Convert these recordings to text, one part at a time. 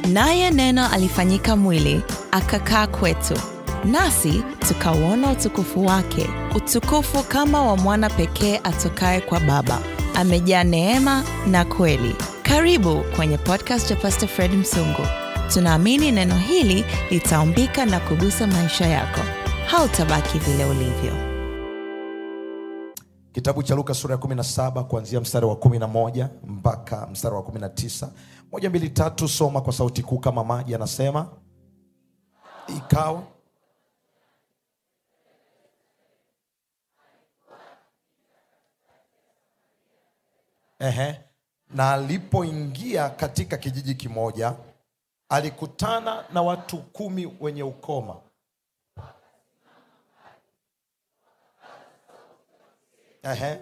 naye Neno alifanyika mwili akakaa kwetu, nasi tukauona utukufu wake, utukufu kama wa mwana pekee atokaye kwa Baba, amejaa neema na kweli. Karibu kwenye podcast ya Pastor Fred Msungu. Tunaamini neno hili litaumbika na kugusa maisha yako. Hautabaki vile ulivyo. Kitabu cha Luka sura ya 17 kuanzia mstari wa 11 mpaka mstari wa 19. Moja, mbili, tatu, soma kwa sauti kuu kama maji. Anasema ikawa ehe, na alipoingia katika kijiji kimoja, alikutana na watu kumi wenye ukoma Ehe.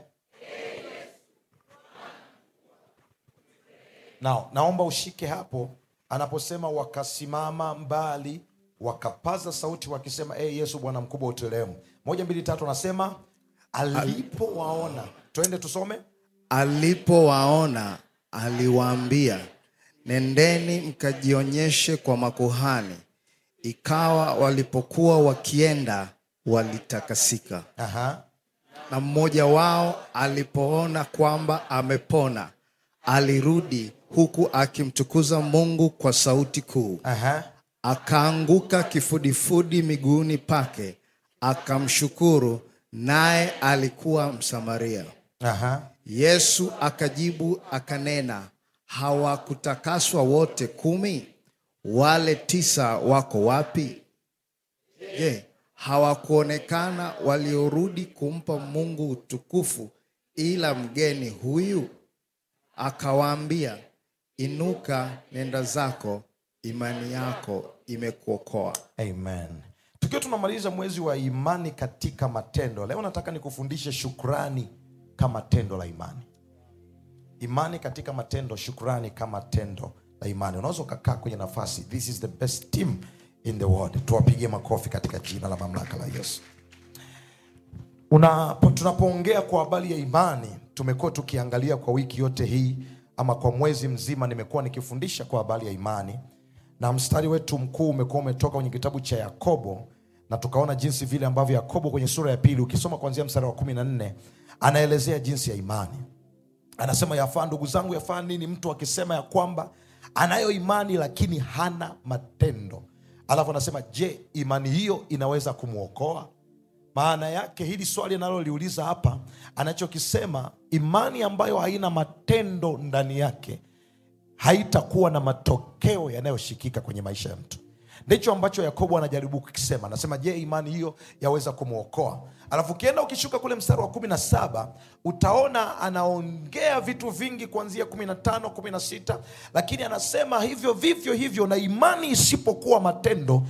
Now, naomba ushike hapo anaposema wakasimama mbali wakapaza sauti wakisema e Yesu Bwana mkubwa uturehemu. Moja mbili tatu, anasema alipowaona. Twende tusome. Alipowaona aliwaambia, nendeni mkajionyeshe kwa makuhani. Ikawa walipokuwa wakienda, walitakasika. Aha. Na mmoja wao alipoona kwamba amepona, alirudi huku akimtukuza Mungu kwa sauti kuu. Aha. Akaanguka kifudifudi miguuni pake, akamshukuru, naye alikuwa Msamaria. Aha. Yesu akajibu akanena, hawakutakaswa wote kumi? Wale tisa wako wapi? Je, hawakuonekana waliorudi kumpa Mungu utukufu ila mgeni huyu? Akawaambia, inuka, nenda zako, imani yako imekuokoa. Amen. Tukiwa tunamaliza mwezi wa imani katika matendo, leo nataka nikufundishe shukrani kama tendo la imani. Imani katika matendo, shukrani kama tendo la imani. Unaweza ukakaa kwenye nafasi. This is the best team in the world. Tuwapigie makofi katika jina la mamlaka la Yesu. Unapo, tunapoongea kwa habari ya imani, tumekuwa tukiangalia kwa wiki yote hii ama kwa mwezi mzima, nimekuwa nikifundisha kwa habari ya imani, na mstari wetu mkuu umekuwa umetoka kwenye kitabu cha Yakobo, na tukaona jinsi vile ambavyo Yakobo kwenye sura ya pili, ukisoma kuanzia mstari wa kumi na nne anaelezea jinsi ya imani. Anasema, yafaa ndugu zangu, yafaa nini mtu akisema ya kwamba anayo imani lakini hana matendo? Alafu anasema, je, imani hiyo inaweza kumwokoa? Maana yake hili swali analoliuliza hapa, anachokisema imani ambayo haina matendo ndani yake haitakuwa na matokeo yanayoshikika kwenye maisha ya mtu. Ndicho ambacho Yakobo anajaribu kukisema. Anasema, je, imani hiyo yaweza kumwokoa? Alafu ukienda ukishuka kule mstari wa kumi na saba utaona anaongea vitu vingi kuanzia kumi na tano kumi na sita lakini anasema hivyo vivyo hivyo na imani isipokuwa matendo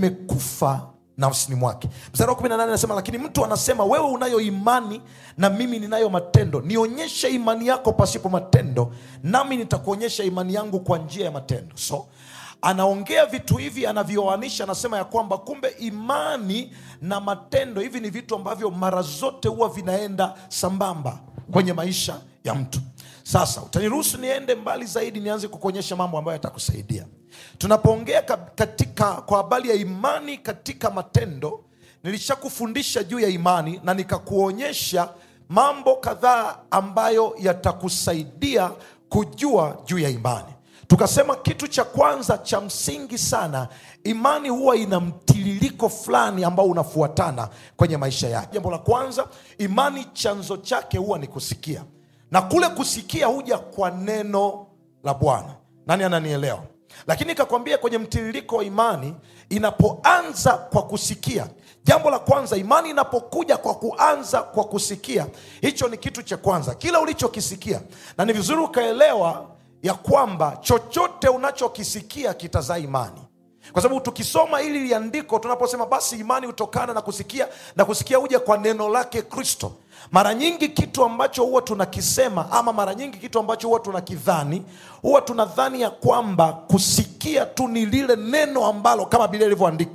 imekufa nafsini mwake. Mstari wa kumi na nane anasema lakini mtu anasema, wewe unayo imani na mimi ninayo matendo, nionyeshe imani yako pasipo matendo, nami nitakuonyesha imani yangu kwa njia ya matendo. So anaongea vitu hivi anavyoanisha, anasema ya kwamba kumbe imani na matendo hivi ni vitu ambavyo mara zote huwa vinaenda sambamba kwenye maisha ya mtu. Sasa utaniruhusu niende mbali zaidi, nianze kukuonyesha mambo ambayo yatakusaidia tunapoongea katika kwa habari ya imani katika matendo. Nilishakufundisha juu ya imani na nikakuonyesha mambo kadhaa ambayo yatakusaidia kujua juu ya imani. Tukasema kitu cha kwanza cha msingi sana, imani huwa ina mtiririko fulani ambao unafuatana kwenye maisha yake. Jambo la kwanza, imani chanzo chake huwa ni kusikia, na kule kusikia huja kwa neno la Bwana. Nani ananielewa? Lakini ikakwambia kwenye mtiririko wa imani inapoanza kwa kusikia, jambo la kwanza, imani inapokuja kwa kuanza kwa kusikia, hicho ni kitu cha kwanza, kila ulichokisikia. Na ni vizuri ukaelewa ya kwamba chochote unachokisikia kitazaa imani, kwa sababu tukisoma hili liandiko, tunaposema basi imani hutokana na kusikia na kusikia huja kwa neno lake Kristo. Mara nyingi kitu ambacho huwa tunakisema ama mara nyingi kitu ambacho huwa tunakidhani, huwa tunadhani ya kwamba kusikia tu ni lile neno ambalo kama Biblia ilivyoandika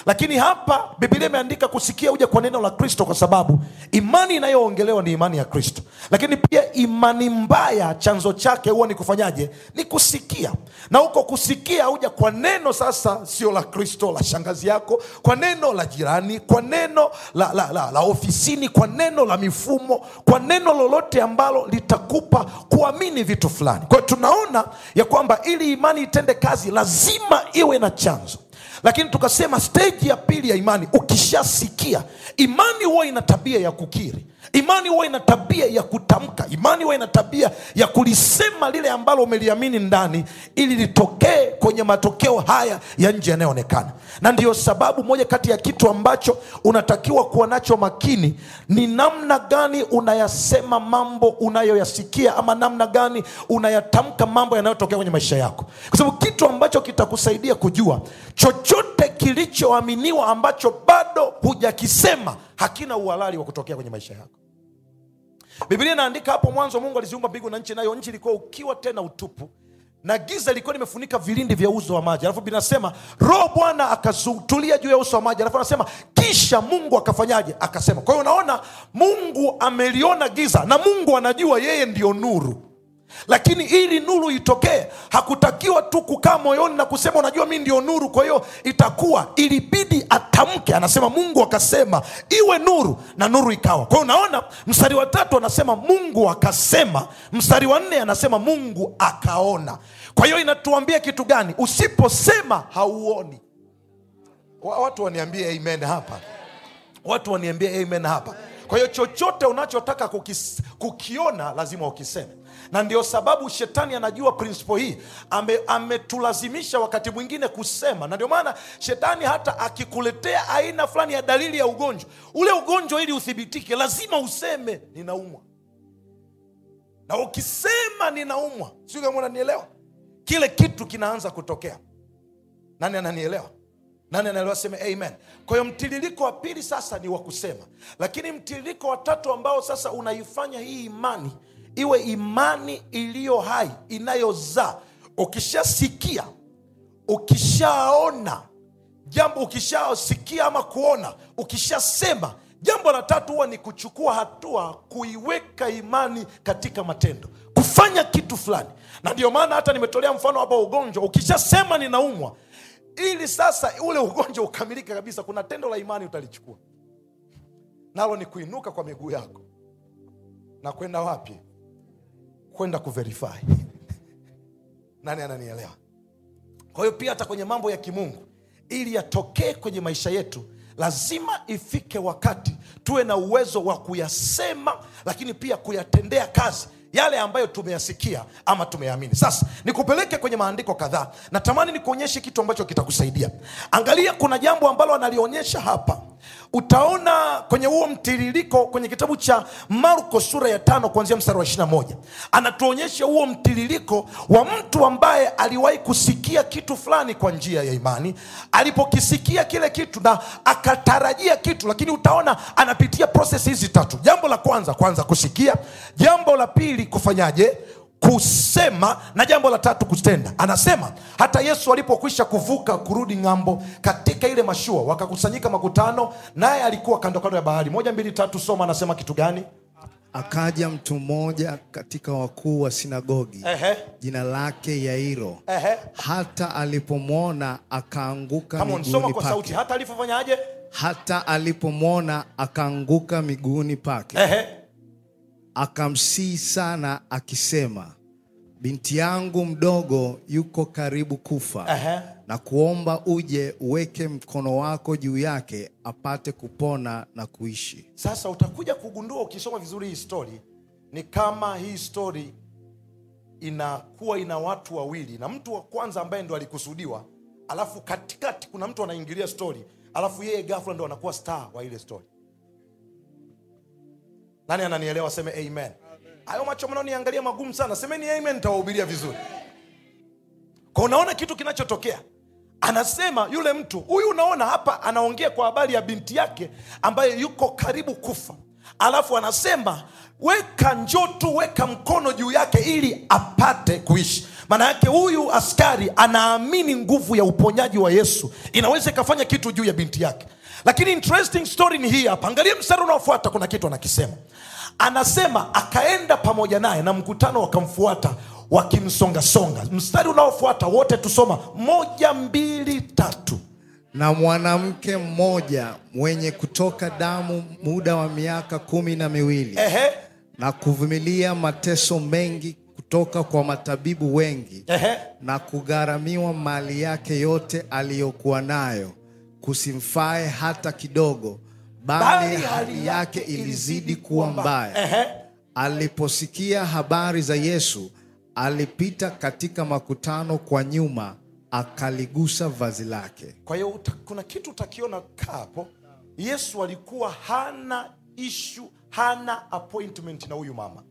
lakini hapa biblia imeandika kusikia uja kwa neno la kristo kwa sababu imani inayoongelewa ni imani ya kristo lakini pia imani mbaya chanzo chake huwa ni kufanyaje ni kusikia na huko kusikia huja kwa neno sasa sio la kristo la shangazi yako kwa neno la jirani kwa neno la, la, la, la ofisini kwa neno la mifumo kwa neno lolote ambalo litakupa kuamini vitu fulani kwa hiyo tunaona ya kwamba ili imani itende kazi lazima iwe na chanzo lakini tukasema steji ya pili ya imani ukishasikia imani huwa ina tabia ya kukiri imani huwa ina tabia ya kutamka imani huwa ina tabia ya kulisema lile ambalo umeliamini ndani ili litokee kwenye matokeo haya ya nje yanayoonekana na ndiyo sababu moja kati ya kitu ambacho unatakiwa kuwa nacho makini ni namna gani unayasema mambo unayoyasikia ama namna gani unayatamka mambo yanayotokea kwenye maisha yako kwa sababu kitu ambacho kitakusaidia kujua chochote kilichoaminiwa ambacho bado hujakisema hakina uhalali wa kutokea kwenye maisha yako biblia inaandika hapo mwanzo mungu aliziumba mbingu na nchi nayo nchi ilikuwa ukiwa tena utupu na giza ilikuwa limefunika vilindi vya uso wa maji alafu binasema roho bwana akatulia juu ya uso wa maji alafu anasema kisha mungu akafanyaje akasema kwa hiyo unaona mungu ameliona giza na mungu anajua yeye ndiyo nuru lakini ili nuru itokee hakutakiwa tu kukaa moyoni na kusema unajua mi ndio nuru kwa hiyo itakuwa ilibidi atamke anasema mungu akasema iwe nuru na nuru ikawa kwa hiyo unaona mstari wa tatu anasema mungu akasema mstari wa nne anasema mungu akaona kwa hiyo inatuambia kitu gani usiposema hauoni Wa- watu waniambie amen hapa watu waniambie amen hapa kwa hiyo chochote unachotaka kukis, kukiona lazima ukiseme na ndio sababu shetani anajua prinsipo hii Ame- ametulazimisha wakati mwingine kusema na ndio maana shetani hata akikuletea aina fulani ya dalili ya ugonjwa ule ugonjwa ili uthibitike lazima useme ninaumwa na ukisema ninaumwa sio kama unanielewa kile kitu kinaanza kutokea nani ananielewa nani anaelewa seme amen kwa hiyo mtiririko wa pili sasa ni wa kusema lakini mtiririko wa tatu ambao sasa unaifanya hii imani iwe imani iliyo hai inayozaa ukishasikia ukishaona jambo ukishasikia ama kuona ukishasema jambo la tatu huwa ni kuchukua hatua kuiweka imani katika matendo kufanya kitu fulani na ndio maana hata nimetolea mfano hapa wa ugonjwa ukishasema ninaumwa ili sasa ule ugonjwa ukamilike kabisa kuna tendo la imani utalichukua nalo ni kuinuka kwa miguu yako na kwenda wapi kwenda kuverify nani ananielewa kwa hiyo pia hata kwenye mambo ya kimungu ili yatokee kwenye maisha yetu lazima ifike wakati tuwe na uwezo wa kuyasema lakini pia kuyatendea kazi yale ambayo tumeyasikia ama tumeyaamini sasa nikupeleke kwenye maandiko kadhaa natamani nikuonyeshe kitu ambacho kitakusaidia angalia kuna jambo ambalo analionyesha hapa utaona kwenye huo mtiririko kwenye kitabu cha marko sura ya tano kuanzia mstari wa 21 anatuonyesha huo mtiririko wa mtu ambaye aliwahi kusikia kitu fulani kwa njia ya imani alipokisikia kile kitu na akatarajia kitu lakini utaona anapitia proses hizi tatu jambo la kwanza kwanza kusikia jambo la pili kufanyaje kusema na jambo la tatu kutenda anasema hata yesu alipokwisha kuvuka kurudi ng'ambo katika ile mashua wakakusanyika makutano naye alikuwa kando kando ya bahari moja mbili tatu soma anasema kitu gani akaja mtu mmoja katika wakuu wa sinagogi Ehe. jina lake yairo Ehe. hata alipomwona akaanguka Come on, soma miguuni kwa sauti pake hata alivyofanyaje hata alipomwona akaanguka miguuni pake Ehe. akamsihi sana akisema binti yangu mdogo yuko karibu kufa Ehe. na kuomba uje uweke mkono wako juu yake apate kupona na kuishi sasa utakuja kugundua ukisoma vizuri hii story ni kama hii story inakuwa ina watu wawili na mtu wa kwanza ambaye ndo alikusudiwa alafu katikati kuna mtu anaingilia story alafu yeye ghafla ndo anakuwa star wa ile story nani ananielewa seme amen hayo macho mnaoniangalia magumu sana semeni amen nitawahubiria vizuri kwa unaona kitu kinachotokea anasema yule mtu huyu unaona hapa anaongea kwa habari ya binti yake ambaye yuko karibu kufa alafu anasema weka njoo tu weka mkono juu yake ili apate kuishi maana yake huyu askari anaamini nguvu ya uponyaji wa yesu inaweza ikafanya kitu juu ya binti yake lakini interesting story ni hii hapa angalia mstari unaofuata kuna kitu anakisema anasema akaenda pamoja naye na mkutano wakamfuata wakimsongasonga mstari unaofuata wote tusoma moja mbili tatu na mwanamke mmoja mwenye kutoka damu muda wa miaka kumi na miwili ehe, na kuvumilia mateso mengi kutoka kwa matabibu wengi ehe. na kugharamiwa mali yake yote aliyokuwa nayo kusimfae hata kidogo bali hali yake ilizidi kuwa mbaya Ehe. aliposikia habari za yesu alipita katika makutano kwa nyuma akaligusa vazi lake kwa hiyo uta- kuna kitu utakiona kaa hapo yesu alikuwa hana ishu hana appointment na huyu mama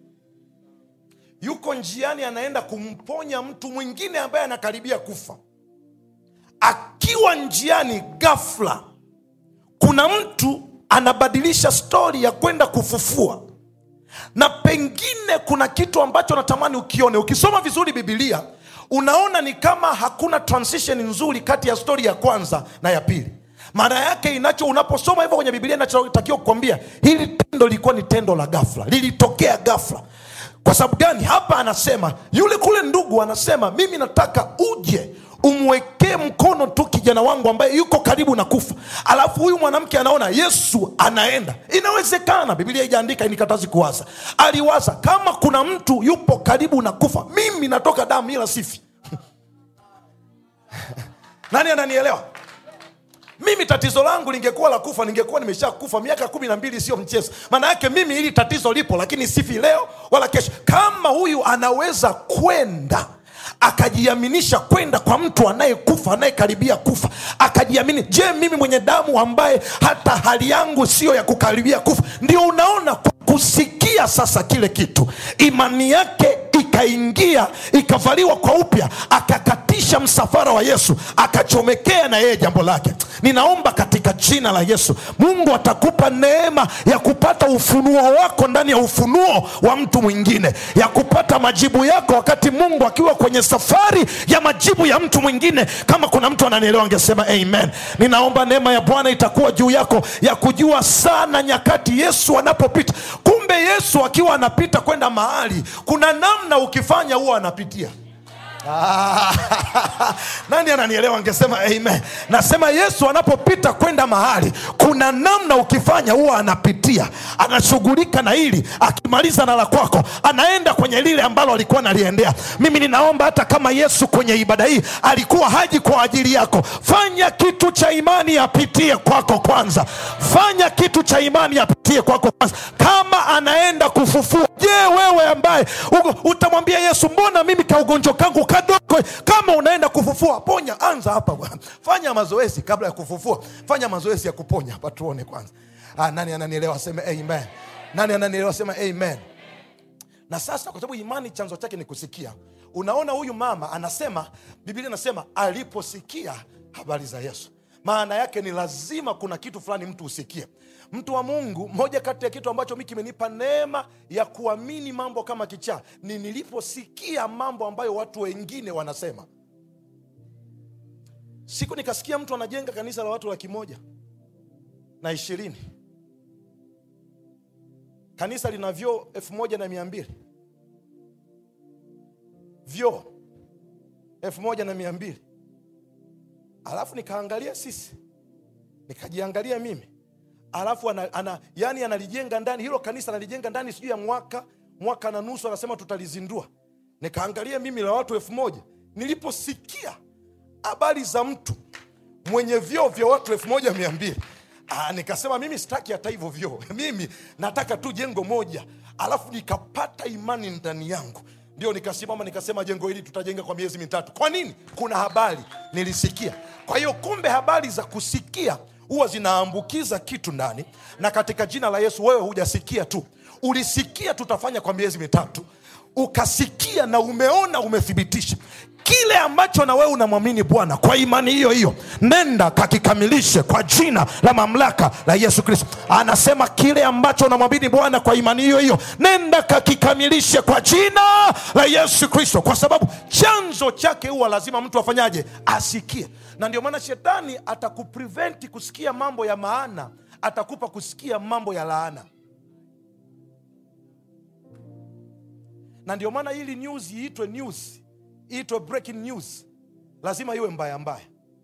yuko njiani anaenda kumponya mtu mwingine ambaye anakaribia kufa akiwa njiani ghafla kuna mtu anabadilisha stori ya kwenda kufufua na pengine kuna kitu ambacho natamani ukione ukisoma vizuri bibilia unaona ni kama hakuna transition nzuri kati ya stori ya kwanza na ya pili maana yake inacho unaposoma hivyo kwenye bibilia inachotakiwa kukwambia hili tendo lilikuwa ni tendo la gafla lilitokea gafla kwa sababu gani hapa anasema yule kule ndugu anasema mimi nataka uje umwekee mkono tu kijana wangu ambaye yuko karibu na kufa alafu huyu mwanamke anaona yesu anaenda inawezekana biblia ijaandika inikatazi kuwaza aliwaza kama kuna mtu yupo karibu na kufa mimi natoka damu ila sifi nani ananielewa mimi tatizo langu lingekuwa la kufa ningekuwa nimesha kufa miaka kumi na mbili sio mchezo maana yake mimi hili tatizo lipo lakini sifi leo wala kesho kama huyu anaweza kwenda akajiaminisha kwenda kwa mtu anayekufa anayekaribia kufa akajiamini je mimi mwenye damu ambaye hata hali yangu siyo ya kukaribia kufa ndio unaona kwa kusikia sasa kile kitu imani yake ikaingia ikavaliwa kwa upya akakatisha msafara wa yesu akachomekea na yeye jambo lake ninaomba katika jina la yesu mungu atakupa neema ya kupata ufunuo wako ndani ya ufunuo wa mtu mwingine ya kupata majibu yako wakati mungu akiwa kwenye safari ya majibu ya mtu mwingine kama kuna mtu ananielewa angesema amen ninaomba neema ya bwana itakuwa juu yako ya kujua sana nyakati yesu anapopita kumbe yesu akiwa anapita kwenda mahali kuna namna ukifanya huwa anapitia Ah, nani ananielewa angesema amen nasema yesu anapopita kwenda mahali kuna namna ukifanya huwa anapitia anashughulika na hili akimaliza na la kwako anaenda kwenye lile ambalo alikuwa analiendea mimi ninaomba hata kama yesu kwenye ibada hii alikuwa haji kwa ajili yako fanya kitu cha imani apitie kwako kwanza fanya kitu cha imani apitie kwako kwanza kama anaenda kufufua je wewe ambaye uko- utamwambia yesu mbona mimi kaugonjwa kangu kadogo kama unaenda kufufua ponya anza hapa bwana fanya mazoezi kabla ya kufufua fanya mazoezi ya kuponya hapa tuone kwanza ah, nani ananielewa aseme amen nani ananielewa aseme amen na sasa kwa sababu imani chanzo chake ni kusikia unaona huyu mama anasema biblia inasema aliposikia habari za yesu maana yake ni lazima kuna kitu fulani mtu usikie mtu wa mungu moja kati ya kitu ambacho mi kimenipa neema ya kuamini mambo kama kichaa ni niliposikia mambo ambayo watu wengine wanasema siku nikasikia mtu anajenga kanisa la watu laki moja na ishirini kanisa lina vyoo elfu moja na mia mbili vyoo elfu moja na mia mbili alafu nikaangalia sisi nikajiangalia mimi alafu ana, ana, yani analijenga ndani hilo kanisa analijenga ndani sijui ya mwaka mwaka na nusu anasema tutalizindua nikaangalia mimi la watu elfu moja niliposikia habari za mtu mwenye vyoo vya watu elfu moja mia mbili Ah, nikasema mimi sitaki hata hivyo vyoo mimi nataka tu jengo moja alafu nikapata imani ndani yangu ndio nikasimama nikasema jengo hili tutajenga kwa miezi mitatu kwa nini kuna habari nilisikia kwa hiyo kumbe habari za kusikia huwa zinaambukiza kitu ndani na katika jina la yesu wewe hujasikia tu ulisikia tutafanya kwa miezi mitatu ukasikia na umeona umethibitisha kile ambacho na wewe unamwamini bwana kwa imani hiyo hiyo nenda kakikamilishe kwa jina la mamlaka la yesu kristo anasema kile ambacho unamwamini bwana kwa imani hiyo hiyo nenda kakikamilishe kwa jina la yesu kristo kwa sababu chanzo chake huwa lazima mtu afanyaje asikie na ndio maana shetani atakupreventi kusikia mambo ya maana atakupa kusikia mambo ya laana na ndio maana ili news iitwe news iitwe breaking news lazima iwe mbaya mbaya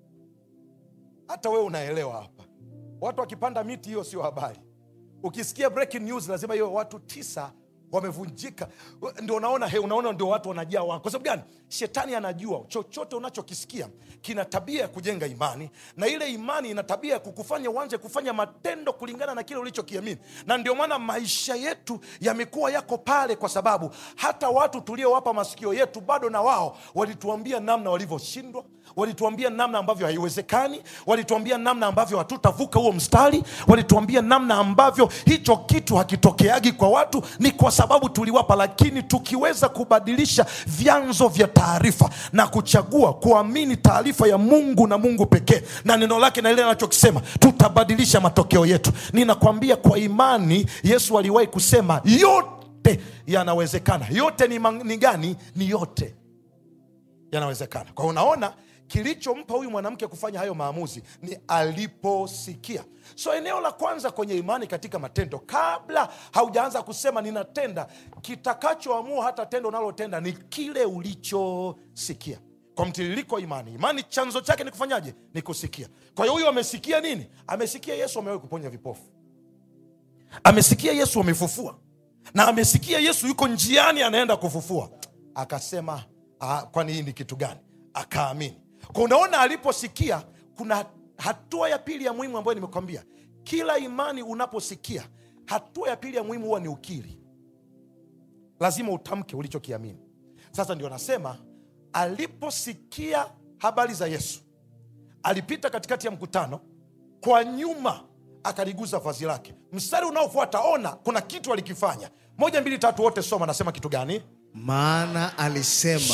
hata wewe unaelewa hapa watu wakipanda miti hiyo sio habari ukisikia breaking news lazima iwe watu tisa wamevunjika ndio unaona he, unaona ndio watu wanajaa wako kwa sababu gani shetani anajua chochote unachokisikia kina tabia ya kujenga imani na ile imani ina tabia ya kukufanya uanze kufanya matendo kulingana na kile ulichokiamini na ndio maana maisha yetu yamekuwa yako pale kwa sababu hata watu tuliowapa masikio yetu bado na wao walituambia namna walivyoshindwa walituambia namna ambavyo haiwezekani walituambia namna ambavyo hatutavuka huo mstari walituambia namna ambavyo hicho kitu hakitokeagi kwa watu ni kwa sababu tuliwapa lakini tukiweza kubadilisha vyanzo vya taarifa na kuchagua kuamini taarifa ya mungu na mungu pekee na neno lake na ile anachokisema tutabadilisha matokeo yetu ninakwambia kwa imani yesu aliwahi kusema yote yanawezekana yote ni, mang- ni gani ni yote yanawezekana kwa unaona kilichompa huyu mwanamke kufanya hayo maamuzi ni aliposikia so eneo la kwanza kwenye imani katika matendo kabla haujaanza kusema ninatenda kitakachoamua hata tendo unalotenda ni kile ulichosikia kwa mtiririko wa imani imani chanzo chake ni kufanyaje ni kusikia kwa hiyo huyu amesikia nini amesikia yesu amewahi kuponya vipofu amesikia yesu amefufua na amesikia yesu yuko njiani anaenda kufufua akasema "Ah, kwani hii ni kitu gani akaamini kwa unaona aliposikia kuna hatua ya pili ya muhimu ambayo nimekwambia kila imani unaposikia hatua ya pili ya muhimu huwa ni ukiri lazima utamke ulichokiamini sasa ndio nasema aliposikia habari za yesu alipita katikati ya mkutano kwa nyuma akaliguza vazi lake mstari unaofuata ona kuna kitu alikifanya moja mbili tatu wote soma anasema kitu gani maana alisema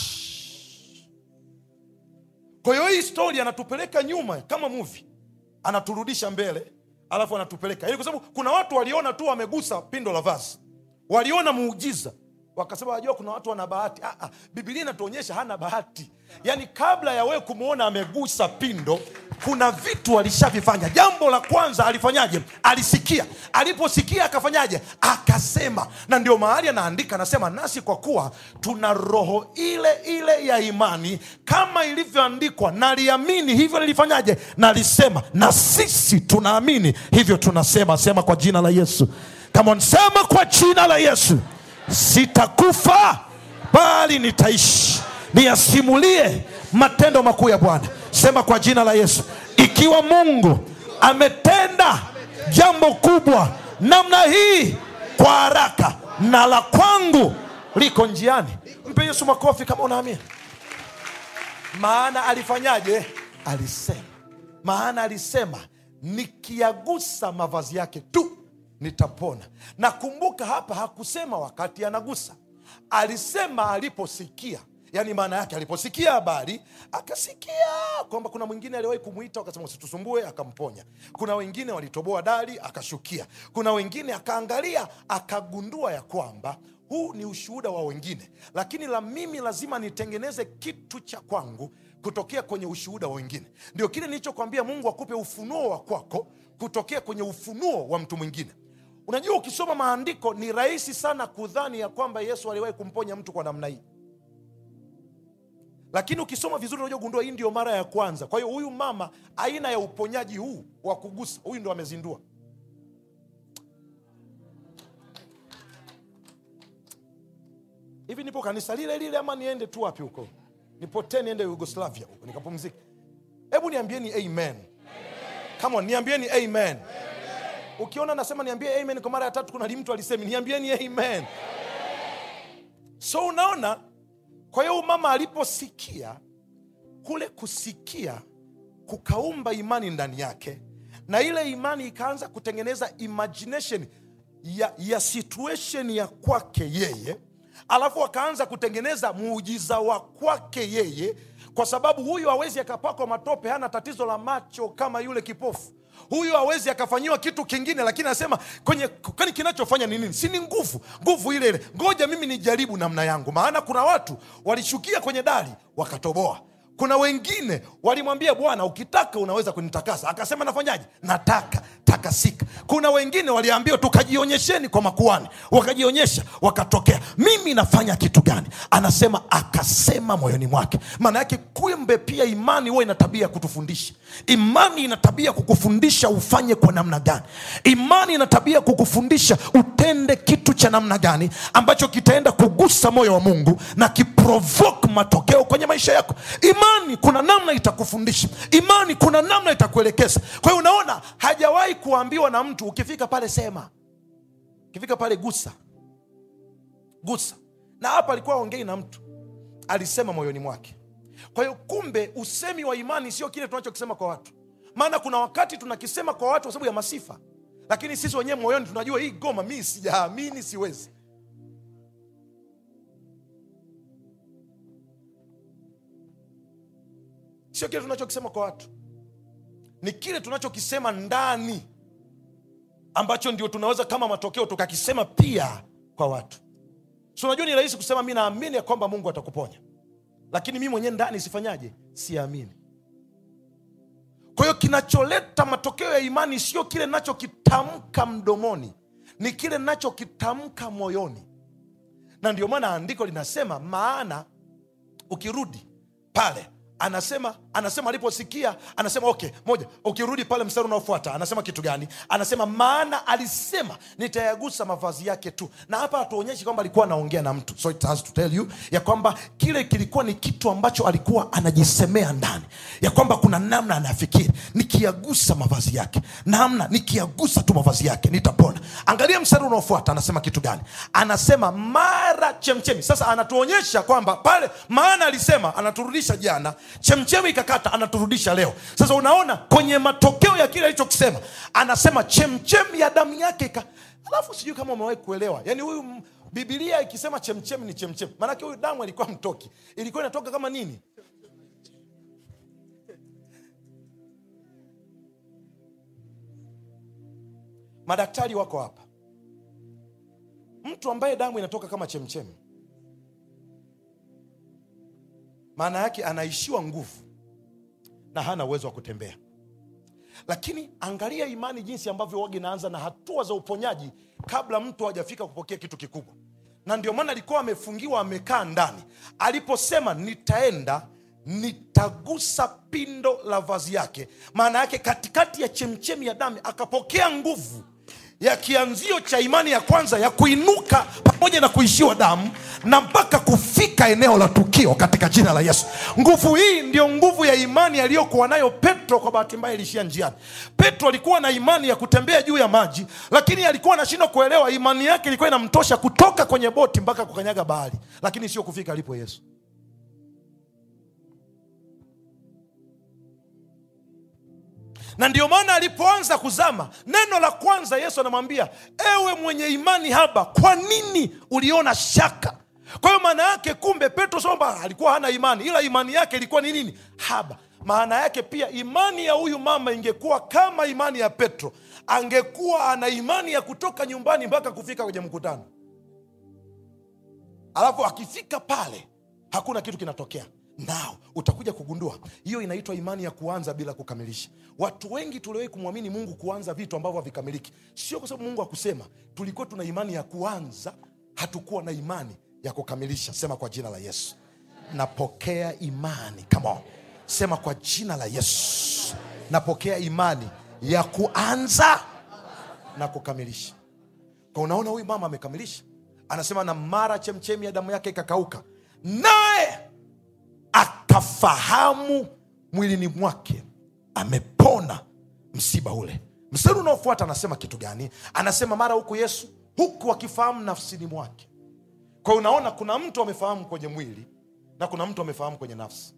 kwa hiyo hii stori anatupeleka nyuma kama muvi anaturudisha mbele alafu anatupeleka Yaani kwa sababu kuna watu waliona tu wamegusa pindo la vazi waliona muujiza wakasema wajua kuna watu wana bahati ah, ah, bibilia inatuonyesha hana bahati yaani kabla ya wewe kumwona amegusa pindo kuna vitu alishavifanya jambo la kwanza alifanyaje alisikia aliposikia akafanyaje akasema na ndio mahali anaandika anasema nasi kwa kuwa tuna roho ile ile ya imani kama ilivyoandikwa naliamini hivyo nilifanyaje nalisema na sisi tunaamini hivyo tunasema sema kwa jina la yesu kama nsema kwa jina la yesu sitakufa bali nitaishi niyasimulie matendo makuu ya bwana sema kwa jina la yesu ikiwa mungu ametenda jambo kubwa namna hii kwa haraka na la kwangu liko njiani mpe yesu makofi kama unaamia maana alifanyaje alisema maana alisema nikiagusa mavazi yake tu nitapona na kumbuka hapa hakusema wakati anagusa alisema aliposikia yaani maana yake aliposikia habari akasikia kwamba kuna mwingine aliwahi kumwita akasema usitusumbue akamponya kuna wengine walitoboa dari akashukia kuna wengine akaangalia akagundua ya kwamba huu ni ushuhuda wa wengine lakini la mimi lazima nitengeneze kitu cha kwangu kutokea kwenye ushuhuda wa wengine ndio kile nilichokwambia mungu akupe ufunuo wa kwako kutokea kwenye ufunuo wa mtu mwingine unajua ukisoma maandiko ni rahisi sana kudhani ya kwamba yesu aliwahi kumponya mtu kwa namna hii lakini ukisoma vizuri unajua gundua hii ndio mara ya kwanza kwa hiyo huyu mama aina ya uponyaji huu wa kugusa huyu ndo amezindua hivi nipo kanisa lile lile ama niende tu wapi huko nipotee niende yugoslavia huko nikapumzika hebu niambieni amen Come on, niambieni amen ukiona nasema niambie amen kwa mara ya tatu kuna mtu alisemi niambieni amen so unaona kwa hiyo mama aliposikia kule kusikia kukaumba imani ndani yake na ile imani ikaanza kutengeneza imagination ya, ya situation ya kwake yeye alafu akaanza kutengeneza muujiza wa kwake yeye kwa sababu huyu hawezi akapakwa matope hana tatizo la macho kama yule kipofu huyu hawezi akafanyiwa kitu kingine lakini anasema kwenye kwani kinachofanya ni nini si ni nguvu nguvu ile ile ngoja mimi nijaribu namna yangu maana kuna watu walishukia kwenye dari wakatoboa kuna wengine walimwambia bwana ukitaka unaweza kunitakasa akasema nafanyaje nataka takasika kuna wengine waliambiwa tukajionyesheni kwa makuani wakajionyesha wakatokea mimi nafanya kitu gani anasema akasema moyoni mwake maana yake kumbe pia imani huwa ina tabia ya kutufundisha imani ina tabia kukufundisha ufanye kwa namna gani imani ina tabia kukufundisha utende kitu cha namna gani ambacho kitaenda kugusa moyo wa mungu na kiprovoke matokeo kwenye maisha yako imani kuna namna itakufundisha imani kuna namna itakuelekeza kwa hiyo unaona hajawahi kuambiwa na mtu ukifika pale sema ukifika pale gusa gusa na hapa alikuwa aongei na mtu alisema moyoni mwake kwa hiyo kumbe usemi wa imani sio kile tunachokisema kwa watu maana kuna wakati tunakisema kwa watu kwa sababu ya masifa lakini sisi wenyewe moyoni tunajua hii goma mii sijaamini siwezi sio kile tunachokisema kwa watu ni kile tunachokisema ndani ambacho ndio tunaweza kama matokeo tukakisema pia kwa watu so unajua ni rahisi kusema mi naamini ya kwamba mungu atakuponya lakini mi mwenyewe ndani sifanyaje siamini kwa hiyo kinacholeta matokeo ya imani sio kile nachokitamka mdomoni ni kile nachokitamka moyoni na ndio maana andiko linasema maana ukirudi pale anasema anasema aliposikia anasema okay moja ukirudi pale mstari unaofuata anasema kitu gani anasema maana alisema nitayagusa mavazi yake tu na hapa hatuonyeshi kwamba alikuwa anaongea na mtu so it has to tell you ya kwamba kile kilikuwa ni kitu ambacho alikuwa anajisemea ndani ya kwamba kuna namna anafikiri nikiyagusa mavazi yake namna nikiyagusa tu mavazi yake nitapona angalia mstari unaofuata anasema kitu gani anasema mara chemchemi sasa anatuonyesha kwamba pale maana alisema anaturudisha jana chemchemi ikakata anaturudisha leo sasa unaona kwenye matokeo ya kile alichokisema anasema chemchemi ya damu yake ika alafu sijui kama umewahi kuelewa yaani huyu m- bibilia ikisema chemchemi ni chemchemi maanake huyu damu alikuwa mtoki ilikuwa inatoka kama nini madaktari wako hapa mtu ambaye damu inatoka kama chemchemi maana yake anaishiwa nguvu na hana uwezo wa kutembea lakini angalia imani jinsi ambavyo waga inaanza na hatua za uponyaji kabla mtu hajafika kupokea kitu kikubwa na ndio maana alikuwa amefungiwa amekaa ndani aliposema nitaenda nitagusa pindo la vazi yake maana yake katikati ya chemchemi ya damu akapokea nguvu ya kianzio cha imani ya kwanza ya kuinuka pamoja na kuishiwa damu na mpaka kufika eneo la tukio katika jina la yesu nguvu hii ndio nguvu ya imani aliyokuwa nayo petro kwa bahati mbaya ilishia njiani petro alikuwa na imani ya kutembea juu ya maji lakini alikuwa anashindwa kuelewa imani yake ilikuwa inamtosha kutoka kwenye boti mpaka kukanyaga bahari lakini sio kufika alipo yesu na ndio maana alipoanza kuzama neno la kwanza yesu anamwambia ewe mwenye imani haba kwa nini uliona shaka kwa hiyo maana yake kumbe petro sio kwamba alikuwa hana imani ila imani yake ilikuwa ni nini haba maana yake pia imani ya huyu mama ingekuwa kama imani ya petro angekuwa ana imani ya kutoka nyumbani mpaka kufika kwenye mkutano alafu akifika pale hakuna kitu kinatokea nao utakuja kugundua hiyo inaitwa imani ya kuanza bila kukamilisha watu wengi tuliwahi kumwamini mungu kuanza vitu ambavyo havikamiliki sio kwa sababu mungu akusema tulikuwa tuna imani ya kuanza hatukuwa na imani ya kukamilisha sema kwa jina la yesu napokea imani come on sema kwa jina la yesu napokea imani ya kuanza na kukamilisha kwa unaona huyu mama amekamilisha anasema na mara chemchemi ya damu yake ikakauka naye akafahamu mwilini mwake amepona msiba ule mstari unaofuata anasema kitu gani anasema mara huku yesu huku akifahamu nafsini mwake kwa hiyo unaona kuna mtu amefahamu kwenye mwili na kuna mtu amefahamu kwenye nafsi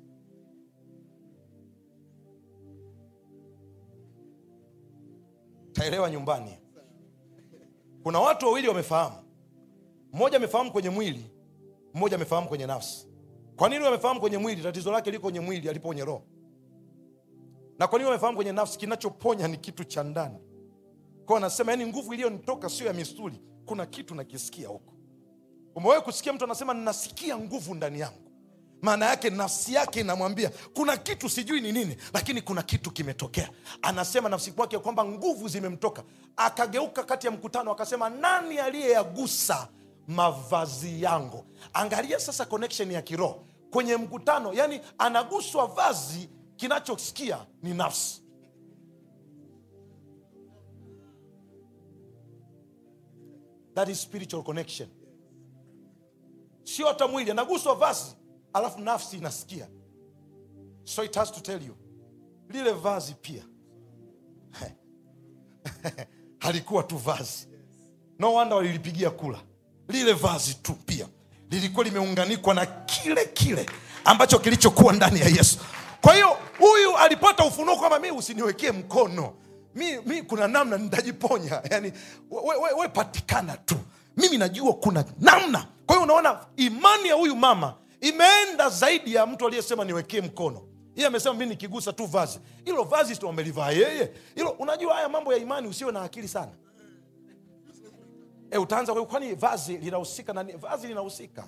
taelewa nyumbani kuna watu wawili wamefahamu mmoja amefahamu kwenye mwili mmoja amefahamu kwenye nafsi kwa nini amefahamu kwenye mwili tatizo lake liko kwenye mwili alipo kwenye roho na kwa nini amefahamu kwenye nafsi kinachoponya ni kitu cha ndani kwao anasema yani nguvu iliyonitoka sio ya misuli kuna kitu nakisikia huko umewahi kusikia mtu anasema nasikia nguvu ndani yangu maana yake nafsi yake inamwambia kuna kitu sijui ni nini lakini kuna kitu kimetokea anasema nafsi kwake kwamba nguvu zimemtoka akageuka kati ya mkutano akasema nani aliyeyagusa mavazi yangu angalia sasa connection ya kiroho kwenye mkutano yani anaguswa vazi kinachosikia ni nafsi that is spiritual connection sio hata mwili anaguswa vazi alafu nafsi inasikia so it has to tell you lile vazi pia halikuwa tu vazi no wonder walilipigia kula lile vazi tu pia lilikuwa limeunganikwa na kile kile ambacho kilichokuwa ndani ya yesu kwa hiyo huyu alipata ufunuo kwamba mi usiniwekee mkono mi, mi kuna namna nitajiponya yani we, we, we patikana tu mimi najua kuna namna kwa hiyo unaona imani ya huyu mama imeenda zaidi ya mtu aliyesema niwekee mkono yeye amesema mi nikigusa tu vazi hilo vazi sto amelivaa yeye hilo unajua haya mambo ya imani usiwe na akili sana e, utaanza kwa- kwani vazi linahusika na nini? vazi linahusika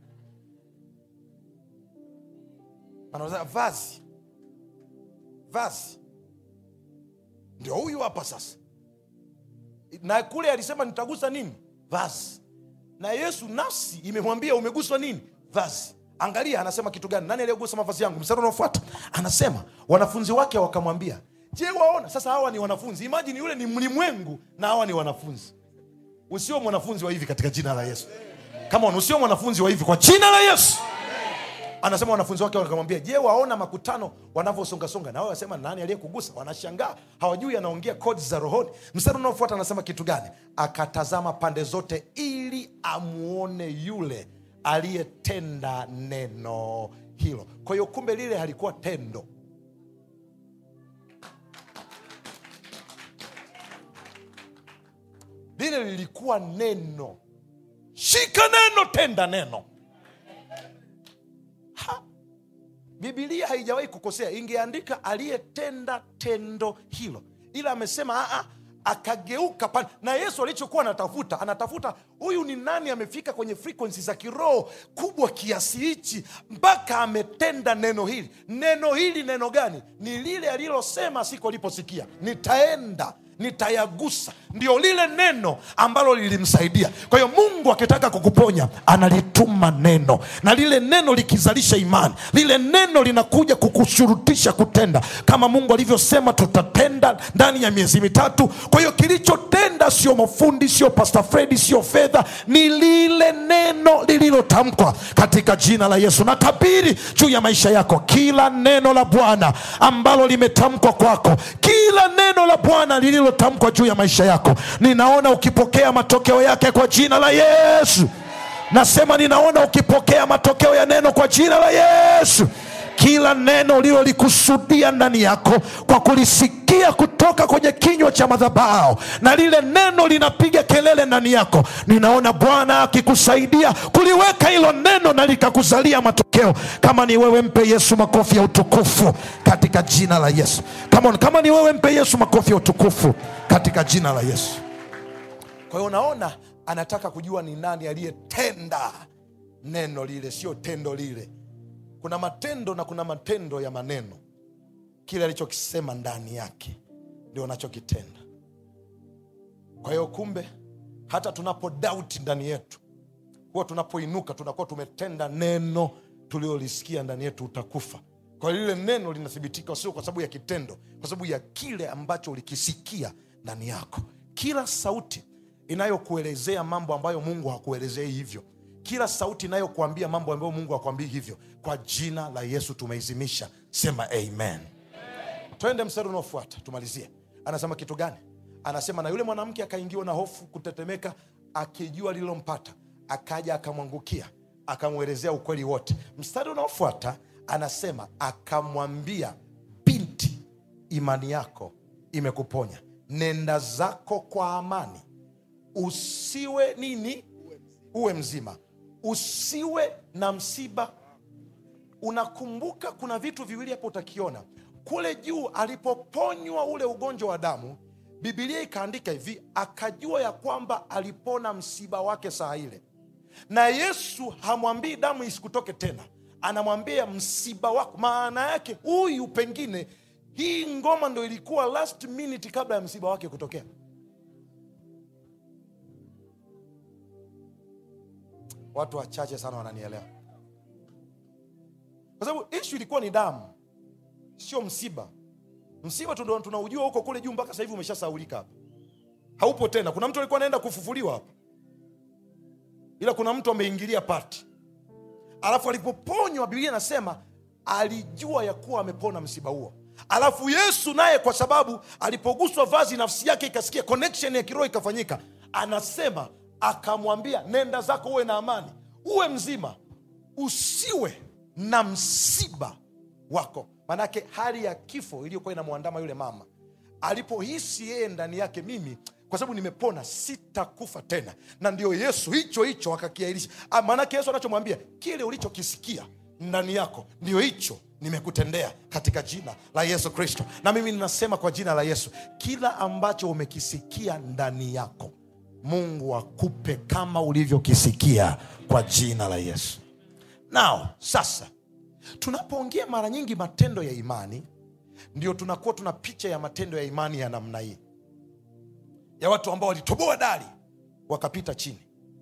anasema vazi vazi ndio huyu hapa sasa na kule alisema nitagusa nini vazi na yesu nafsi imemwambia umeguswa nini vazi angalia anasema kitu gani nani aliyegusa mavazi yangu mstari unaofuata anasema wanafunzi wake wakamwambia je waona sasa hawa ni wanafunzi imajini yule ni mlimwengu na hawa ni wanafunzi usio mwanafunzi wa hivi katika jina la yesu kama usio mwanafunzi wa hivi kwa jina la yesu anasema wanafunzi wake wakamwambia je waona makutano wanavyosongasonga na wao wasema nani aliyekugusa wanashangaa hawajui anaongea kodi za rohoni mstari unaofuata anasema kitu gani akatazama pande zote ili amuone yule aliyetenda neno hilo kwa hiyo kumbe lile halikuwa tendo lile lilikuwa neno shika neno tenda neno ha. bibilia haijawahi kukosea ingeandika aliyetenda tendo hilo ila amesema "Ah, ah, akageuka pale na yesu alichokuwa anatafuta anatafuta huyu ni nani amefika kwenye frequency za kiroho kubwa kiasi hichi mpaka ametenda neno hili neno hili neno gani ni lile alilosema siku aliposikia nitaenda nitayagusa ndio lile neno ambalo lilimsaidia kwa hiyo mungu akitaka kukuponya analituma neno na lile neno likizalisha imani lile neno linakuja kukushurutisha kutenda kama mungu alivyosema tutatenda ndani ya miezi mitatu kwa hiyo kilichotenda sio mafundi sio pasta fredi sio fedha ni lile neno lililotamkwa katika jina la yesu na tabiri juu ya maisha yako kila neno la bwana ambalo limetamkwa kwako kila neno la bwana lililotamkwa juu ya maisha yako ninaona ukipokea matokeo yake kwa jina la yesu nasema ninaona ukipokea matokeo ya neno kwa jina la yesu kila neno ulilolikusudia ndani yako kwa kulisikia kutoka kwenye kinywa cha madhabao na lile neno linapiga kelele ndani yako ninaona bwana akikusaidia kuliweka hilo neno na likakuzalia matokeo kama ni wewe mpe yesu makofi ya utukufu katika jina la yesu Come on, kama ni wewe mpe yesu makofi ya utukufu katika jina la yesu kwa hiyo unaona anataka kujua ni nani aliyetenda neno lile sio tendo lile kuna matendo na kuna matendo ya maneno kile alichokisema ndani yake ndio anachokitenda kwa hiyo kumbe hata tunapo dauti ndani yetu huwa tunapoinuka tunakuwa tumetenda neno tuliolisikia ndani yetu utakufa kwa hiyo lile neno linathibitika sio kwa sababu ya kitendo kwa sababu ya kile ambacho ulikisikia ndani yako kila sauti inayokuelezea mambo ambayo mungu hakuelezei hivyo kila sauti inayokuambia mambo ambayo mungu hakuambii hivyo kwa jina la yesu tumeizimisha sema amen twende mstari unaofuata tumalizie anasema kitu gani anasema na yule mwanamke akaingiwa na hofu kutetemeka akijua lililompata akaja akamwangukia akamwelezea ukweli wote mstari unaofuata anasema akamwambia binti imani yako imekuponya nenda zako kwa amani usiwe nini uwe mzima usiwe na msiba unakumbuka kuna vitu viwili hapo utakiona kule juu alipoponywa ule ugonjwa wa damu bibilia ikaandika hivi akajua ya kwamba alipona msiba wake saa ile na yesu hamwambii damu isikutoke tena anamwambia msiba wako maana yake huyu pengine hii ngoma ndo ilikuwa last minute kabla ya msiba wake kutokea watu wachache sana wananielewa kwa sababu ishu ilikuwa ni damu sio msiba msiba tu ndo tunaujua huko kule juu mpaka sasa hivi umeshasaulika hapa haupo tena kuna mtu alikuwa anaenda kufufuliwa hapa ila kuna mtu ameingilia pati alafu alipoponywa biblia anasema alijua ya kuwa amepona msiba huo alafu yesu naye kwa sababu alipoguswa vazi nafsi yake ikasikia connection ya kiroho ikafanyika anasema akamwambia nenda zako uwe na amani uwe mzima usiwe na msiba wako manake hali ya kifo iliyokuwa inamwandama yule mama alipohisi yeye ndani yake mimi kwa sababu nimepona sitakufa tena na ndio yesu hicho hicho akakiairisha Ah, maanake yesu anachomwambia kile ulichokisikia ndani yako ndio hicho nimekutendea katika jina la yesu kristo na mimi ninasema kwa jina la yesu kila ambacho umekisikia ndani yako mungu akupe kama ulivyokisikia kwa jina la yesu nao sasa tunapoongea mara nyingi matendo ya imani ndio tunakuwa tuna picha ya matendo ya imani ya namna hii ya watu ambao walitoboa dari wakapita chini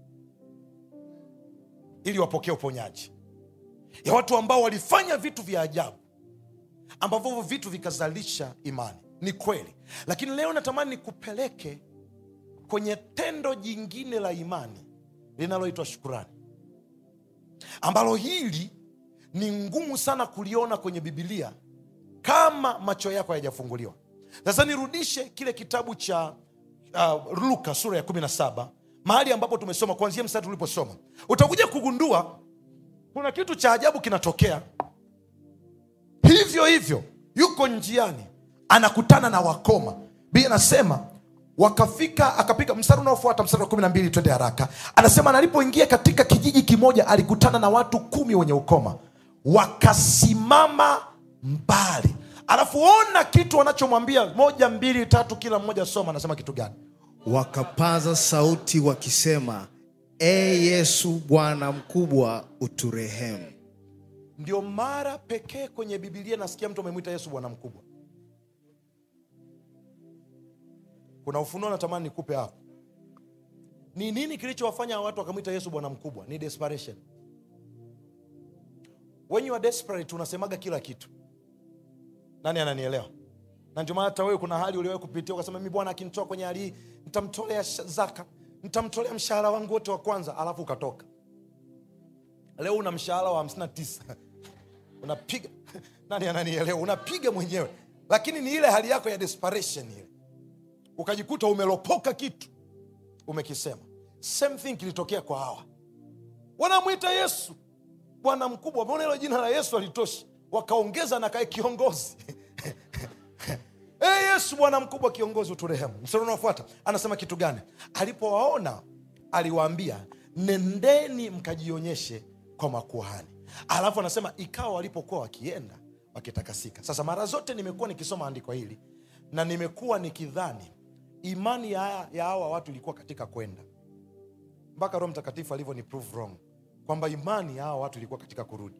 ili wapokee uponyaji ya watu ambao walifanya vitu vya ajabu ambavyo hivyo vitu vikazalisha imani ni kweli lakini leo natamani nikupeleke kwenye tendo jingine la imani linaloitwa shukurani ambalo hili ni ngumu sana kuliona kwenye bibilia kama macho yako hayajafunguliwa sasa nirudishe kile kitabu cha uh, luka sura ya 17 mahali ambapo tumesoma kuanzia mstari tuliposoma utakuja kugundua kuna kitu cha ajabu kinatokea hivyo hivyo yuko njiani anakutana na wakoma bia anasema wakafika akapiga mstari unaofuata mstari wa kumi na mbili twende haraka anasema na alipoingia katika kijiji kimoja alikutana na watu kumi wenye ukoma wakasimama mbali alafu ona kitu wanachomwambia moja mbili tatu kila mmoja soma anasema kitu gani wakapaza sauti wakisema e yesu bwana mkubwa uturehemu ndio mara pekee kwenye bibilia nasikia mtu amemwita yesu bwana mkubwa kuna ufunuo natamani nikupe hapo ni nini kilichowafanya hawa watu wakamwita yesu bwana mkubwa ni desperation when you are desperate unasemaga kila kitu nani ananielewa na ndio maana hata wewe kuna hali uliwahi kupitia ukasema mi bwana akinitoa kwenye hali hii nitamtolea sh- zaka nitamtolea mshahara wangu wote wa kwanza alafu ukatoka leo una mshahara wa 59 unapiga nani ananielewa unapiga mwenyewe lakini ni ile hali yako ya desperation ile ukajikuta umelopoka kitu umekisema same thing kilitokea kwa hawa wanamwita yesu bwana mkubwa mbona hilo jina la yesu alitoshi wakaongeza na kae kiongozi hey, yesu bwana mkubwa kiongozi uturehemu mstari unaofuata anasema kitu gani alipowaona aliwaambia nendeni mkajionyeshe kwa makuhani alafu anasema ikawa walipokuwa wakienda wakitakasika sasa mara zote nimekuwa nikisoma andiko hili na nimekuwa nikidhani imani ya ya hawa watu ilikuwa katika kwenda mpaka roho mtakatifu alivyo ni prove wrong kwamba imani ya hawa watu ilikuwa katika kurudi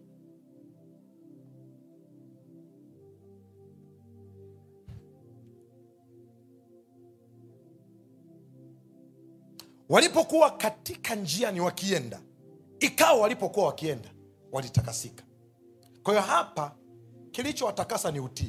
walipokuwa katika njiani wakienda ikawa walipokuwa wakienda walitakasika kwa hiyo hapa kilichowatakasa ni utii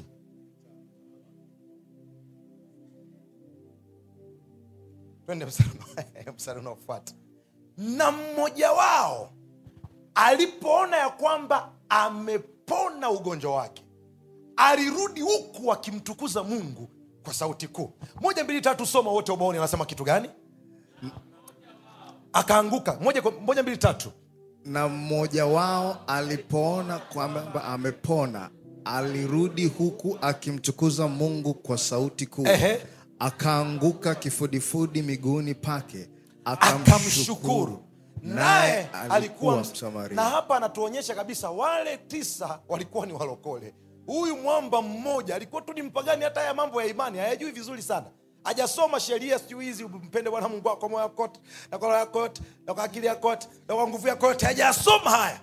twende mstari unao- mstari unaofuata na mmoja wao alipoona ya kwamba amepona ugonjwa wake alirudi huku akimtukuza mungu kwa sauti kuu moja mbili tatu soma wote ubaoni anasema kitu gani akaanguka moja, kwa- moja mbili tatu na mmoja wao alipoona kwamba amepona alirudi huku akimtukuza mungu kwa sauti kuu Ehe. akaanguka kifudifudi miguuni pake akamshukuru akamshukuru naye Naye alikuwa alikuwa ms- Msamaria. na hapa anatuonyesha kabisa wale tisa walikuwa ni walokole huyu mwamba mmoja alikuwa tu ni mpagani hata haya mambo ya imani hayajui vizuri sana hajasoma sheria sijui hizi mpende bwana mungu wako kwa moyo wako wote na kwa roho yako yote na kwa akili yako yote na kwa nguvu yako yote hajasoma haya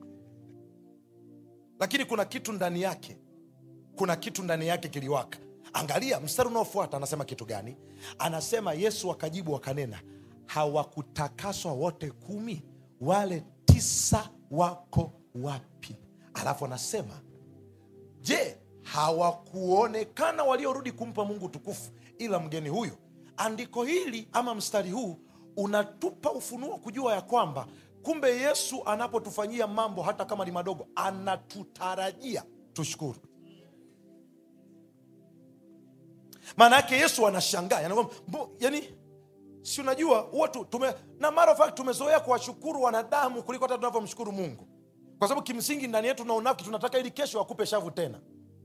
lakini kuna kitu ndani yake kuna kitu ndani yake kiliwaka angalia mstari unaofuata anasema kitu gani anasema yesu akajibu wakanena hawakutakaswa wote kumi wale tisa wako wapi alafu anasema je hawakuonekana waliorudi kumpa mungu tukufu ila mgeni huyu andiko hili ama mstari huu unatupa ufunuo kujua ya kwamba kumbe yesu anapotufanyia mambo hata kama ni madogo anatutarajia tushukuru maana yake yesu anashangaa yani, kwamba, mbo- yani si unajua huwa tu- tume na matter of fact tumezoea kuwashukuru wanadamu kuliko hata tunavyomshukuru mungu kwa sababu kimsingi ndani yetu na unafiki tunataka ili kesho akupe shavu tena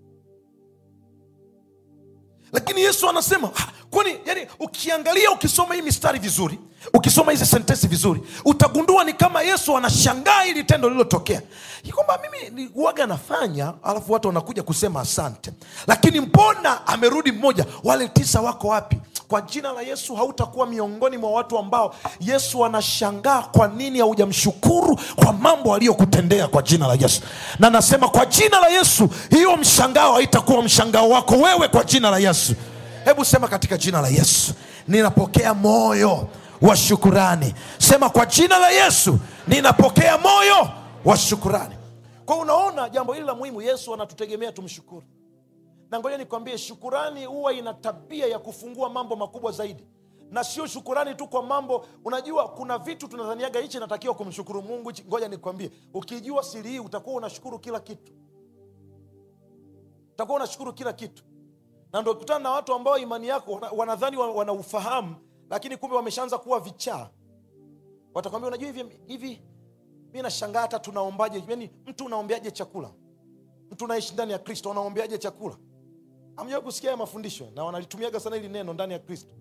lakini yesu anasema "Ha, kwani yani ukiangalia ukisoma hii mistari vizuri ukisoma hizi sentensi vizuri utagundua ni kama yesu anashangaa hili tendo lililotokea Ni kwamba mimi ni uwaga nafanya alafu watu wanakuja kusema asante lakini mbona amerudi mmoja wale tisa wako wapi kwa jina la yesu hautakuwa miongoni mwa watu ambao yesu anashangaa kwa nini haujamshukuru kwa mambo aliyokutendea kwa jina la yesu na nasema kwa jina la yesu hiyo mshangao haitakuwa mshangao wako wewe kwa jina la yesu hebu sema katika jina la yesu ninapokea moyo wa shukurani sema kwa jina la yesu ninapokea moyo wa shukurani kwa unaona jambo hili la muhimu yesu anatutegemea tumshukuru na ngoja nikwambie shukurani huwa ina tabia ya kufungua mambo makubwa zaidi na sio shukurani tu kwa mambo unajua kuna vitu tunadhaniaga hichi natakiwa kumshukuru mungu hichi ngoja nikwambie ukijua siri hii utakuwa unashukuru kila kitu utakuwa unashukuru kila kitu na ndo kutana na watu ambao imani yako wana- wanadhani wa- wanaufahamu lakini kumbe wameshaanza kuwa vichaa watakwambia unajua hivi hivi mi nashangaa hata tunaombaje yani mtu unaombeaje chakula mtu unaishi ndani ya kristo unaombeaje chakula amjawai kusikia haya mafundisho na wanalitumiaga sana hili neno ndani ya kristo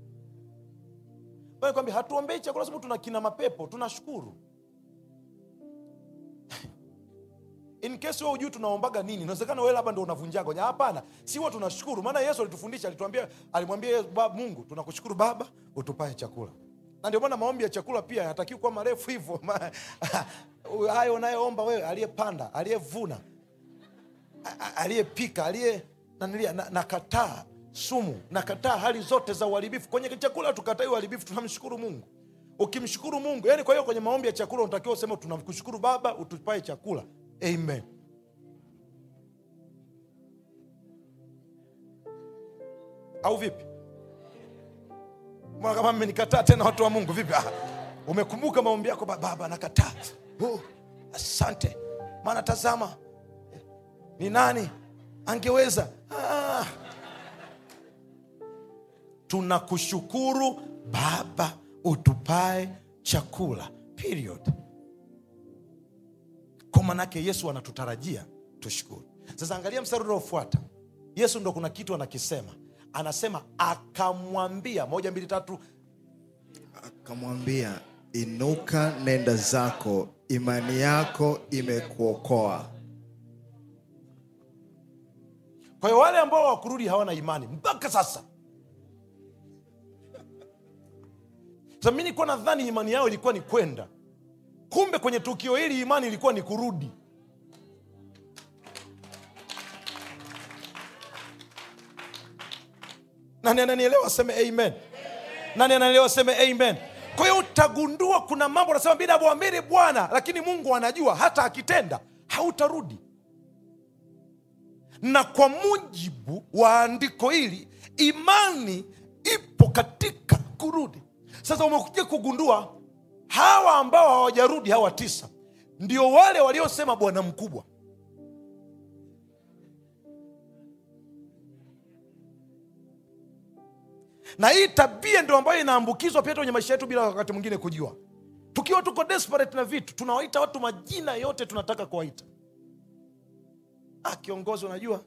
kwambia hatuombei chakula sababu tuna kina mapepo tunashukuru in case wewe hujui tunaombaga nini inawezekana wewe labda ndo unavunjaga hoja. hapana si huwa tunashukuru maana yesu alitufundisha alituambia alimwambia Yesu, "Baba, mungu tunakushukuru baba utupae chakula na ndio maana maombi ya chakula pia yatakiwi kuwa marefu hivyo Ma- hayo unayoomba wewe aliyepanda aliyevuna a- a- aliyepika aliye nanilia na- nakataa sumu nakataa hali zote za uharibifu kwenye chakula tukatai uharibifu tunamshukuru mungu ukimshukuru mungu yani kwa hiyo kwenye maombi ya chakula unatakiwa useme tunamkushukuru baba utupae chakula amen au vipi Mbona kama mmenikataa tena watu wa mungu vipi ah, umekumbuka maombi yako "Ba- baba nakataa oh, asante maana tazama ni nani angeweza ah. tunakushukuru baba utupae chakula period kwa manake yesu anatutarajia tushukuru sasa angalia mstari unaofuata yesu ndo kuna kitu anakisema anasema akamwambia moja mbili tatu akamwambia inuka nenda zako imani yako imekuokoa kwa hiyo wale ambao wakurudi hawana imani mpaka sasa sasa mi nilikuwa nadhani imani yao ilikuwa ni kwenda kumbe kwenye tukio hili imani ilikuwa ni kurudi nani ananielewa aseme amen nani ananielewa aseme amen kwa hiyo utagundua kuna mambo unasema mi namwamini bwana lakini mungu anajua hata akitenda hautarudi na kwa mujibu wa andiko hili imani ipo katika kurudi sasa umekuja kugundua hawa ambao hawajarudi hawa tisa ndio wale waliosema bwana mkubwa na hii tabia ndio ambayo inaambukizwa pia hata kwenye maisha yetu bila wakati mwingine kujua tukiwa tuko desperate na vitu tunawaita watu majina yote tunataka kuwaita ah, kiongozi unajua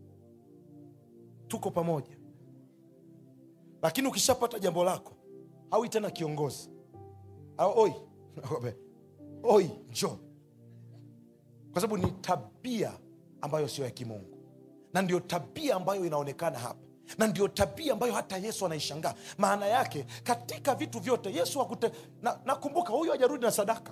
tuko pamoja lakini ukishapata jambo lako hawi tena kiongozi au oi oi njo kwa sababu ni tabia ambayo sio ya kimungu na ndio tabia ambayo inaonekana hapa na ndio tabia ambayo hata yesu anaishangaa maana yake katika vitu vyote yesu akute na, nakumbuka huyu hajarudi na sadaka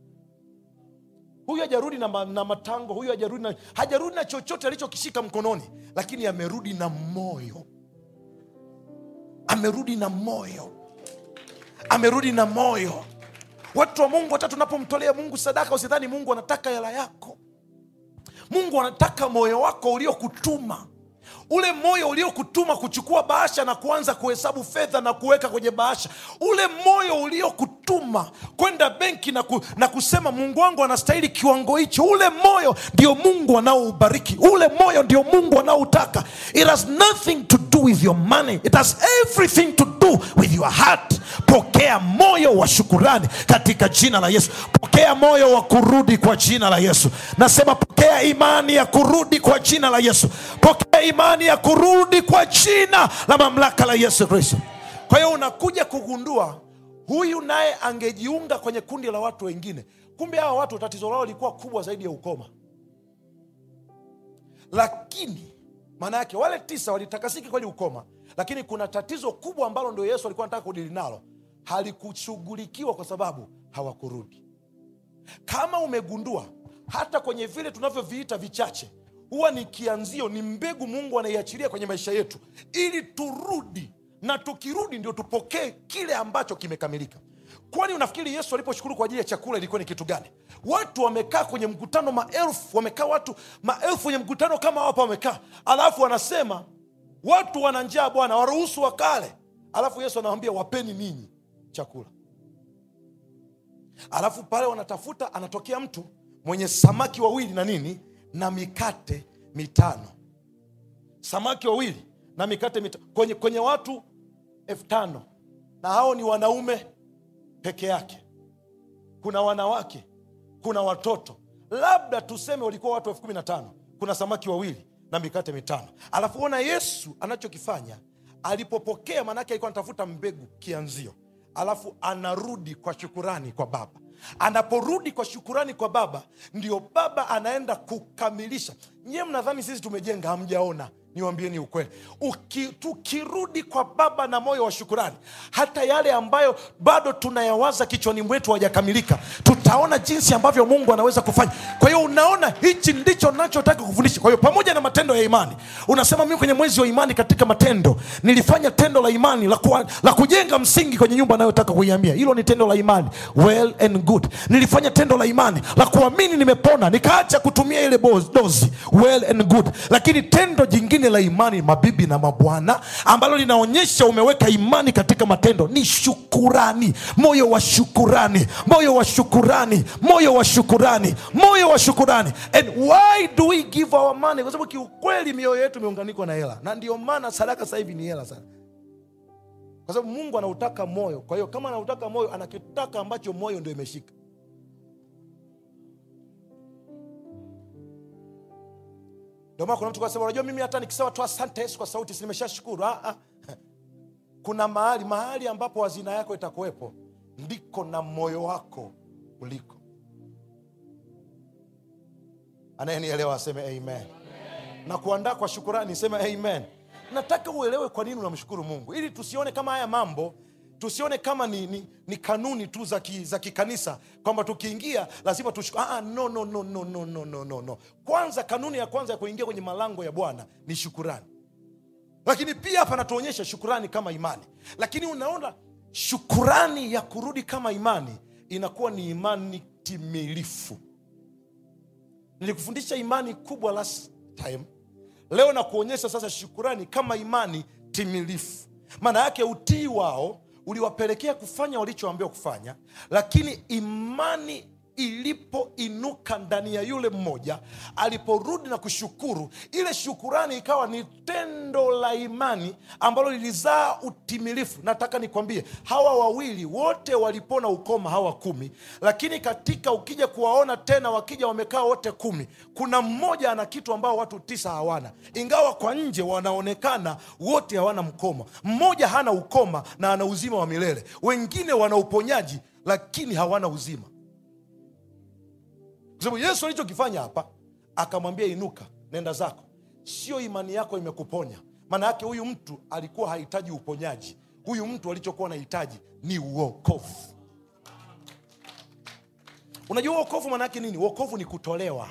huyu hajarudi na, ma, na matango huyu hajarudi na, hajarudi na chochote alichokishika mkononi lakini amerudi na moyo amerudi na moyo amerudi na moyo watu wa mungu hata tunapomtolea mungu sadaka usidhani mungu anataka hela yako mungu anataka moyo wako uliokutuma ule moyo uliokutuma kuchukua bahasha na kuanza kuhesabu fedha na kuweka kwenye bahasha ule moyo uliokutuma kwenda benki na, ku, na kusema mungu wangu anastahili kiwango hicho ule moyo ndio mungu anaoubariki ule moyo ndio mungu anaoutaka it has nothing to do with your money it has everything to do with your heart pokea moyo wa shukurani katika jina la yesu pokea moyo wa kurudi kwa jina la yesu nasema pokea imani ya kurudi kwa jina la yesu pokea imani ya kurudi kwa jina la mamlaka la yesu kristo kwa hiyo unakuja kugundua huyu naye angejiunga kwenye kundi la watu wengine kumbe hawa watu tatizo lao lilikuwa kubwa zaidi ya ukoma lakini maana yake wale tisa walitakasiki kweli ukoma lakini kuna tatizo kubwa ambalo ndio yesu alikuwa anataka kudili nalo halikushughulikiwa kwa sababu hawakurudi kama umegundua hata kwenye vile tunavyoviita vichache huwa ni kianzio ni mbegu mungu anaiachilia kwenye maisha yetu ili turudi na tukirudi ndio tupokee kile ambacho kimekamilika kwani unafikiri yesu aliposhukuru kwa ajili ya chakula ilikuwa ni kitu gani watu wamekaa kwenye mkutano maelfu wamekaa watu maelfu kwenye mkutano kama hapa wamekaa alafu wanasema watu wana njaa bwana waruhusu wakale alafu yesu anawambia wapeni ninyi chakula alafu pale wanatafuta anatokea mtu mwenye samaki wawili na nini na mikate mitano samaki wawili na mikate mitano kwenye, kwenye watu elfu tano na hao ni wanaume peke yake kuna wanawake kuna watoto labda tuseme walikuwa watu elfu kumi na tano kuna samaki wawili na mikate mitano alafu ona yesu anachokifanya alipopokea maanake alikuwa anatafuta mbegu kianzio alafu anarudi kwa shukurani kwa baba anaporudi kwa shukurani kwa baba ndio baba anaenda kukamilisha nyiwe mnadhani sisi tumejenga hamjaona niwambieni ukweli Uki, tukirudi kwa baba na moyo wa shukurani hata yale ambayo bado tunayawaza kichwani mwetu hajakamilika tutaona jinsi ambavyo mungu anaweza kufanya kwa hiyo unaona hichi ndicho nachotaka kufundisha kwa hiyo pamoja na matendo ya imani unasema mimi kwenye mwezi wa imani katika matendo nilifanya tendo la imani la, kuwa, la kujenga msingi kwenye nyumba anayotaka kuiambia hilo ni tendo la imani well and good nilifanya tendo la imani la kuamini nimepona nikaacha kutumia ile boz- dozi well and good lakini tendo jingine la imani mabibi na mabwana ambalo linaonyesha umeweka imani katika matendo ni shukurani moyo wa shukurani moyo wa shukurani moyo wa shukurani moyo wa shukurani and why do we give our money kwa sababu kiukweli mioyo yetu imeunganikwa na hela na ndio maana sadaka sasa hivi ni hela sana kwa sababu mungu anautaka moyo kwa hiyo kama anautaka moyo anakitaka ambacho moyo ndio imeshika ndio maana kuna mtu kasema unajua mimi hata nikisema tu asante yesu kwa sauti si nimeshashukuru ah, ah. kuna mahali mahali ambapo hazina yako itakuwepo ndiko na moyo wako uliko anayenielewa aseme amen na kuandaa kwa shukurani sema amen nataka uelewe kwa nini unamshukuru mungu ili tusione kama haya mambo tusione kama ni, ni, ni kanuni tu za ki- za kikanisa kwamba tukiingia lazima tushukuru ah, ah, no, no, no, no, no, no, no, no, no. kwanza kanuni ya kwanza ya kuingia kwenye malango ya bwana ni shukurani lakini pia hapa anatuonyesha shukurani kama imani lakini unaona shukurani ya kurudi kama imani inakuwa ni imani timilifu nilikufundisha imani kubwa last time leo na kuonyesha sasa shukurani kama imani timilifu maana yake utii wao uliwapelekea kufanya walichoambiwa kufanya lakini imani ilipoinuka ndani ya yule mmoja aliporudi na kushukuru ile shukurani ikawa ni tendo la imani ambalo lilizaa utimilifu nataka nikwambie hawa wawili wote walipona ukoma hawa kumi lakini katika ukija kuwaona tena wakija wamekaa wote kumi kuna mmoja ana kitu ambao watu tisa hawana ingawa kwa nje wanaonekana wote hawana mkoma mmoja hana ukoma na ana uzima wa milele wengine wana uponyaji lakini hawana uzima kwa sababu yesu alichokifanya hapa akamwambia inuka nenda zako sio imani yako imekuponya maana yake huyu mtu alikuwa hahitaji uponyaji huyu mtu alichokuwa anahitaji ni uokovu unajua uokovu maana yake nini uokovu ni kutolewa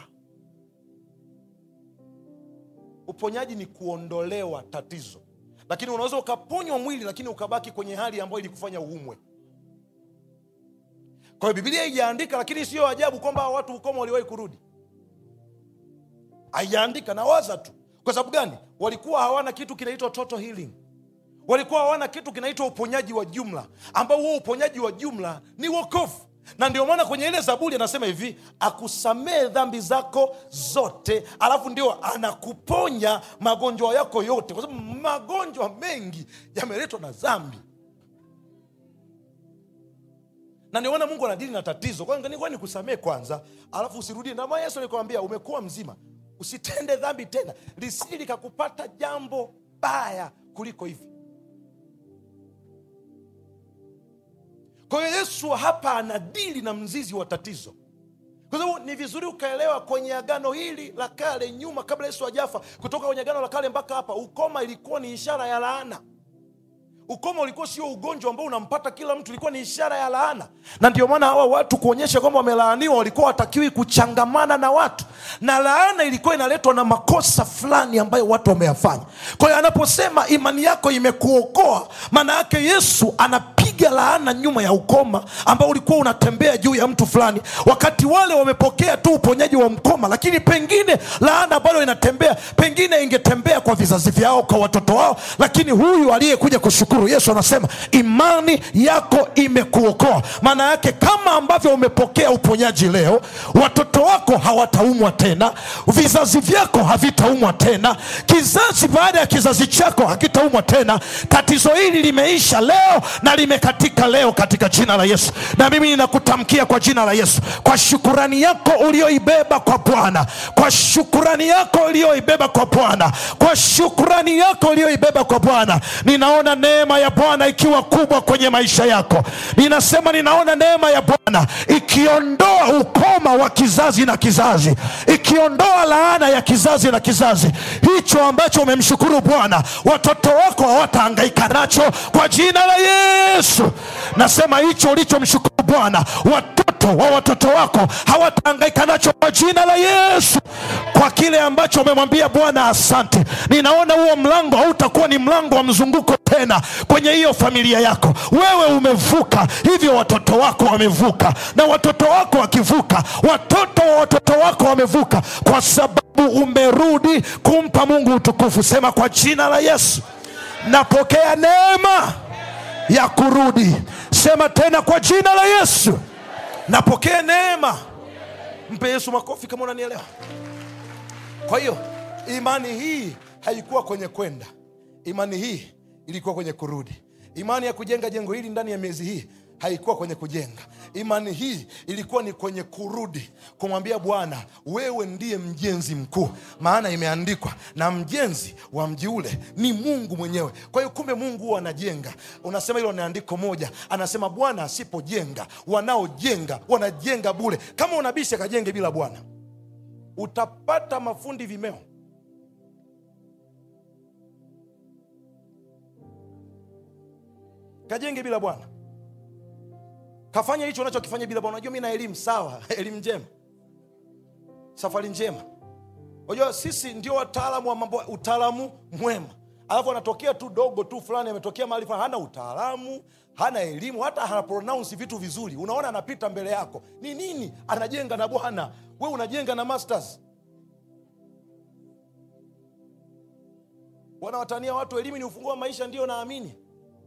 uponyaji ni kuondolewa tatizo lakini unaweza ukaponywa mwili lakini ukabaki kwenye hali ambayo ilikufanya uumwe kwa hiyo bibilia haijaandika lakini siyo ajabu kwamba hawa watu ukoma waliwahi kurudi haijaandika nawaza tu kwa sababu gani walikuwa hawana kitu kinaitwa total healing walikuwa hawana kitu kinaitwa uponyaji wa jumla ambao huo uponyaji wa jumla ni wokovu na ndio maana kwenye ile zaburi anasema hivi akusamee dhambi zako zote alafu ndio anakuponya magonjwa yako yote kwa sababu magonjwa mengi yameletwa na dhambi na ndio maana mungu anadili na tatizo kwa nikusamee kwanza alafu usirudie nama yesu alikwambia umekuwa mzima usitende dhambi tena lisili likakupata jambo baya kuliko hivi kwa hiyo yesu hapa anadili na mzizi wa tatizo kwa sababu ni vizuri ukaelewa kwenye agano hili la kale nyuma kabla yesu ajafa kutoka kwenye agano la kale mpaka hapa ukoma ilikuwa ni ishara ya laana ukoma ulikuwa sio ugonjwa ambao unampata kila mtu ilikuwa ni ishara ya laana na ndio maana hawa watu kuonyesha kwamba wamelaaniwa walikuwa watakiwi kuchangamana na watu na laana ilikuwa inaletwa na makosa fulani ambayo watu wameyafanya kwa hiyo anaposema imani yako imekuokoa maana yake yesu anapiga laana nyuma ya ukoma ambao ulikuwa unatembea juu ya mtu fulani wakati wale wamepokea tu uponyaji wa mkoma lakini pengine laana bado inatembea pengine ingetembea kwa vizazi vyao kwa watoto wao lakini huyu aliyekuja kushukuru yesu anasema imani yako imekuokoa maana yake kama ambavyo umepokea uponyaji leo watoto wako hawataumwa tena vizazi vyako havitaumwa tena kizazi baada ya kizazi chako hakitaumwa tena tatizo hili limeisha leo na limekatika leo katika jina la yesu na mimi ninakutamkia kwa jina la yesu kwa shukurani yako ulioibeba kwa bwana kwa shukurani yako ulioibeba kwa bwana kwa shukurani yako ulioibeba kwa bwana ninaona neema ya bwana ikiwa kubwa kwenye maisha yako ninasema ninaona neema ya bwana ikiondoa ukoma wa kizazi na kizazi ikiondoa laana ya kizazi na kizazi hicho ambacho umemshukuru bwana watoto wako hawatahangaika nacho kwa jina la yesu nasema hicho ulichomshukuru bwana watoto wa watoto wako hawatahangaika nacho kwa jina la yesu kwa kile ambacho umemwambia bwana asante ninaona huo mlango hautakuwa ni mlango wa mzunguko tena kwenye hiyo familia yako wewe umevuka hivyo watoto wako wamevuka na watoto wako wakivuka watoto wa watoto wako wamevuka kwa sababu umerudi kumpa mungu utukufu sema kwa jina la yesu napokea neema ya kurudi sema tena kwa jina la yesu napokea neema mpe yesu makofi kama unanielewa kwa hiyo imani hii haikuwa kwenye kwenda imani hii ilikuwa kwenye kurudi imani ya kujenga jengo hili ndani ya miezi hii haikuwa kwenye kujenga imani hii ilikuwa ni kwenye kurudi kumwambia bwana wewe ndiye mjenzi mkuu maana imeandikwa na mjenzi wa mji ule ni mungu mwenyewe kwa hiyo kumbe mungu huwa anajenga unasema hilo ni andiko moja anasema bwana asipojenga wanaojenga wanajenga bule kama unabisha akajenge bila bwana utapata mafundi vimeo kajenge bila bwana kafanya hicho unachokifanya bila bwana unajua mi na elimu sawa elimu njema safari njema unajua sisi ndio wataalamu wa mambo utaalamu mwema alafu anatokea tu dogo tu fulani ametokea mahali fulani hana utaalamu hana elimu hata hana pronounce vitu vizuri unaona anapita mbele yako ni nini anajenga na bwana we unajenga na masters wanawatania watu elimu ni ufunguo wa maisha ndio naamini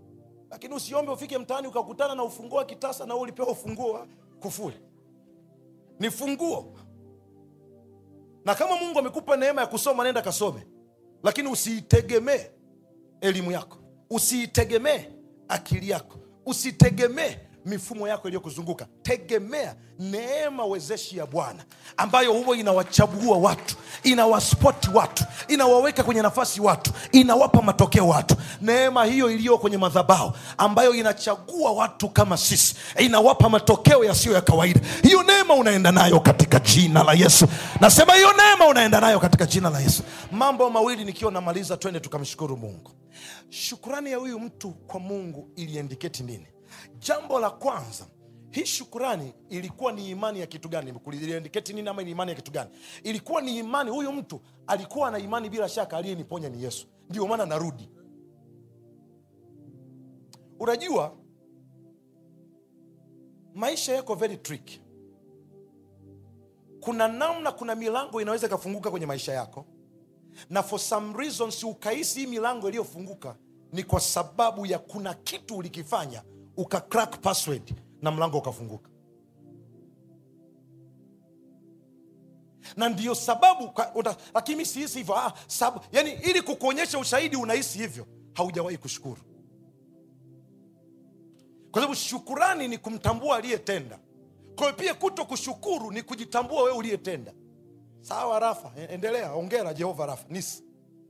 lakini usiombe ufike mtaani ukakutana na ufunguo wa kitasa na wewe ulipewa ufunguo wa kufuli ni funguo na kama mungu amekupa neema ya kusoma nenda kasome lakini usiitegemee elimu yako usiitegemee akili yako usitegemee mifumo yako iliyokuzunguka tegemea neema wezeshi ya bwana ambayo huwa inawachagua watu inawaspoti watu inawaweka kwenye nafasi watu inawapa matokeo watu neema hiyo iliyo kwenye madhabao ambayo inachagua watu kama sisi inawapa matokeo yasiyo ya kawaida hiyo neema unaenda nayo katika jina la yesu nasema hiyo neema unaenda nayo katika jina la yesu mambo mawili nikiwa namaliza twende tukamshukuru mungu shukurani ya huyu mtu kwa mungu iliendiketi nini jambo la kwanza hii shukurani ilikuwa ni imani ya kitu gani iliendiketi nini ama ni imani ya kitu gani ilikuwa ni imani huyu mtu alikuwa na imani bila shaka aliyeniponya ni yesu ndio maana narudi unajua maisha yako very tricky kuna namna kuna milango inaweza ikafunguka kwenye maisha yako na for some reasons ukahisi hii milango iliyofunguka ni kwa sababu ya kuna kitu ulikifanya uka crack password na mlango ukafunguka na ndio sababu ka- uta- lakini mi sihisi hivyo ah, sababu, yani ili kukuonyesha ushahidi unahisi hivyo haujawahi kushukuru kwa sababu shukurani ni kumtambua aliyetenda kwa hiyo pia kuto kushukuru ni kujitambua wewe uliyetenda sawa rafa e- endelea ongera jehova rafa nisi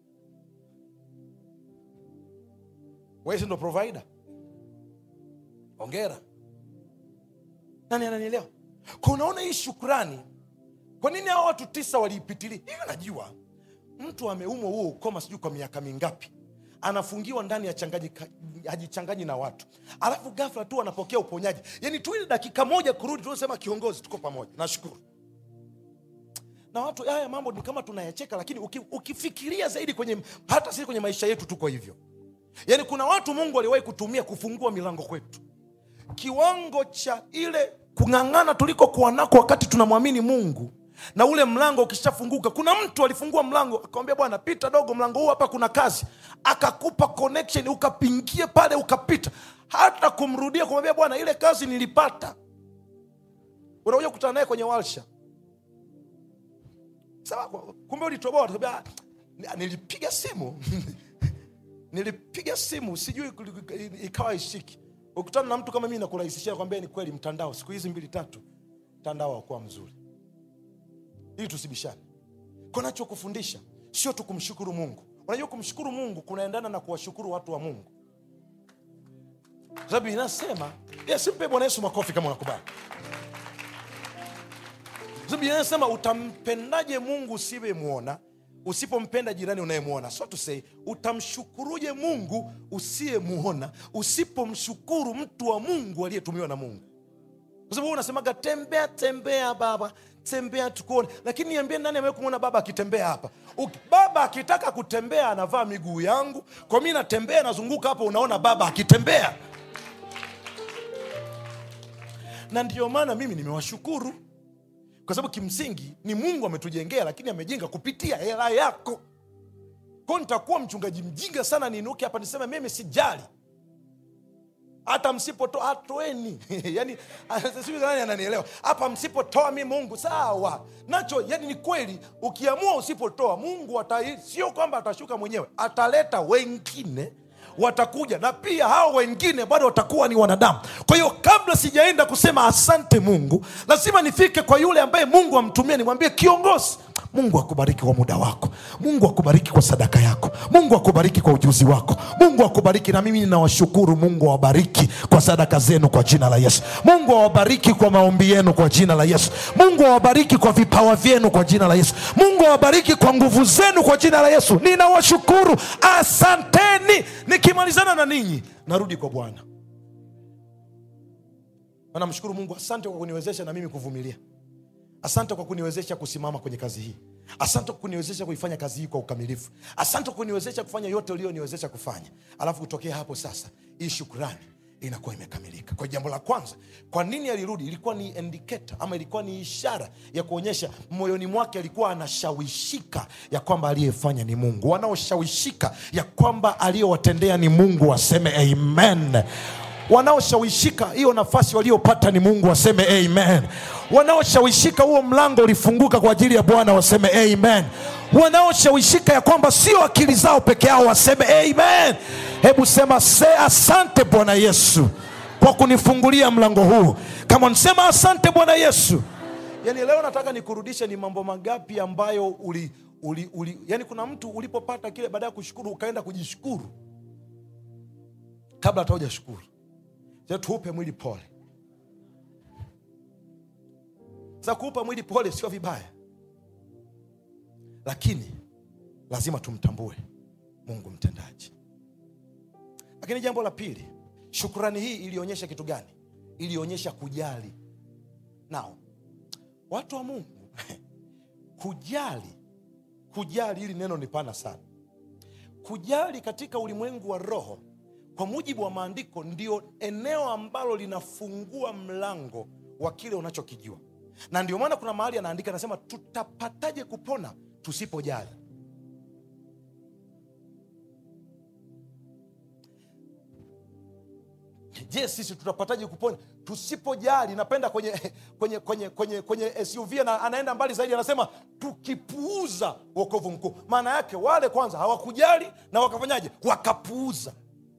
wesi ndo provider ongera nani ananielewa kwa unaona hii shukrani kwa nini hao watu tisa waliipitilia hiyo najua mtu ameumwa huo ukoma sijui kwa miaka mingapi anafungiwa ndani ya changaji hajichanganyi na watu alafu gafla tu anapokea uponyaji yani tu ile dakika moja kurudi tunasema kiongozi tuko pamoja nashukuru na watu haya mambo ni kama tunayacheka lakini uki, ukifikiria zaidi kwenye hata sisi kwenye maisha yetu tuko hivyo yaani kuna watu mungu aliwahi kutumia kufungua milango kwetu kiwango cha ile kung'ang'ana tulikokuwa nako wakati tunamwamini mungu na ule mlango ukishafunguka kuna mtu alifungua mlango akamwambia bwana pita dogo mlango huu hapa kuna kazi akakupa connection ukapingie pale ukapita hata kumrudia kumwambia bwana ile kazi nilipata unakuja kukutana naye kwenye walsha sawa kumbe ulitoboa utakwambia, "Ah, nilipiga simu nilipiga simu sijui kuli- ikawa ishiki ukutana na mtu kama mimi nakurahisishia kwambia ni kweli mtandao siku hizi mbili tatu mtandao haukuwa mzuri ili tusibishane kunachokufundisha sio tu kumshukuru mungu unajua kumshukuru mungu kunaendana na kuwashukuru watu wa mungu Kwa sababu inasema yes, mpe bwana yesu makofi kama unakubali Kwa sababu inasema utampendaje mungu usiyemwona usipompenda jirani unayemwona so to say utamshukuruje mungu usiyemwona usipomshukuru mtu wa mungu aliyetumiwa na mungu kwa sababu wewe unasemaga tembea tembea baba tembea tukuone lakini niambie nani amewahi kumwona baba akitembea hapa Uki- baba akitaka kutembea anavaa miguu yangu kwa mi natembea nazunguka hapa unaona baba akitembea na ndio maana mimi nimewashukuru kwa sababu kimsingi ni mungu ametujengea lakini amejenga kupitia hela yako kwao nitakuwa mchungaji mjinga sana niinuke hapa niseme mimi sijali hata msipotoa atoeni yani sijui nani ananielewa hapa msipotoa mi mungu sawa nacho yani ni kweli ukiamua usipotoa mungu ata, sio kwamba atashuka mwenyewe ataleta wengine watakuja na pia hao wengine bado watakuwa ni wanadamu kwa hiyo kabla sijaenda kusema asante mungu lazima nifike kwa yule ambaye mungu amtumia nimwambie kiongozi mungu akubariki kwa muda wako mungu akubariki kwa sadaka yako mungu akubariki kwa ujuzi wako mungu akubariki na mimi ninawashukuru mungu awabariki kwa sadaka zenu kwa jina la yesu mungu awabariki kwa maombi yenu kwa jina la yesu mungu awabariki kwa vipawa vyenu kwa jina la yesu mungu awabariki kwa nguvu zenu kwa jina la yesu ninawashukuru asanteni nikimalizana na ninyi narudi kwa bwana Na namshukuru mungu asante kwa kuniwezesha na mimi kuvumilia asante kwa kuniwezesha kusimama kwenye kazi hii asante kwa kuniwezesha kuifanya kazi hii kwa ukamilifu asante kwa kuniwezesha kufanya yote ulioniwezesha kufanya alafu kutokea hapo sasa hii shukrani inakuwa imekamilika kwa jambo la kwanza kwa nini alirudi ilikuwa ni indicator ama ilikuwa ni ishara ya kuonyesha moyoni mwake alikuwa anashawishika ya kwamba aliyefanya ni mungu wanaoshawishika ya kwamba aliyowatendea ni mungu waseme amen wanaoshawishika hiyo nafasi waliopata ni mungu waseme amen wanaoshawishika huo mlango ulifunguka kwa ajili ya bwana waseme amen wanaoshawishika ya kwamba sio akili zao peke yao waseme amen hebu sema se asante bwana yesu kwa kunifungulia mlango huu kama nsema asante bwana yesu yani leo nataka nikurudishe ni mambo mangapi ambayo uli, uli, uli yani kuna mtu ulipopata kile baada ya kushukuru ukaenda kujishukuru kabla hata hujashukuru Je, tuupe mwili pole sasa kuupa mwili pole sio vibaya lakini lazima tumtambue mungu mtendaji lakini jambo la pili shukrani hii ilionyesha kitu gani ilionyesha kujali nao watu wa mungu kujali kujali hili neno ni pana sana kujali katika ulimwengu wa roho kwa mujibu wa maandiko ndio eneo ambalo linafungua mlango wa kile unachokijua na ndio maana kuna mahali anaandika anasema tutapataje kupona tusipojali je sisi tutapataje kupona tusipojali napenda kwenye kwenye kwenye kwenye kwenye suv na anaenda mbali zaidi anasema tukipuuza wokovu mkuu maana yake wale kwanza hawakujali na wakafanyaje wakapuuza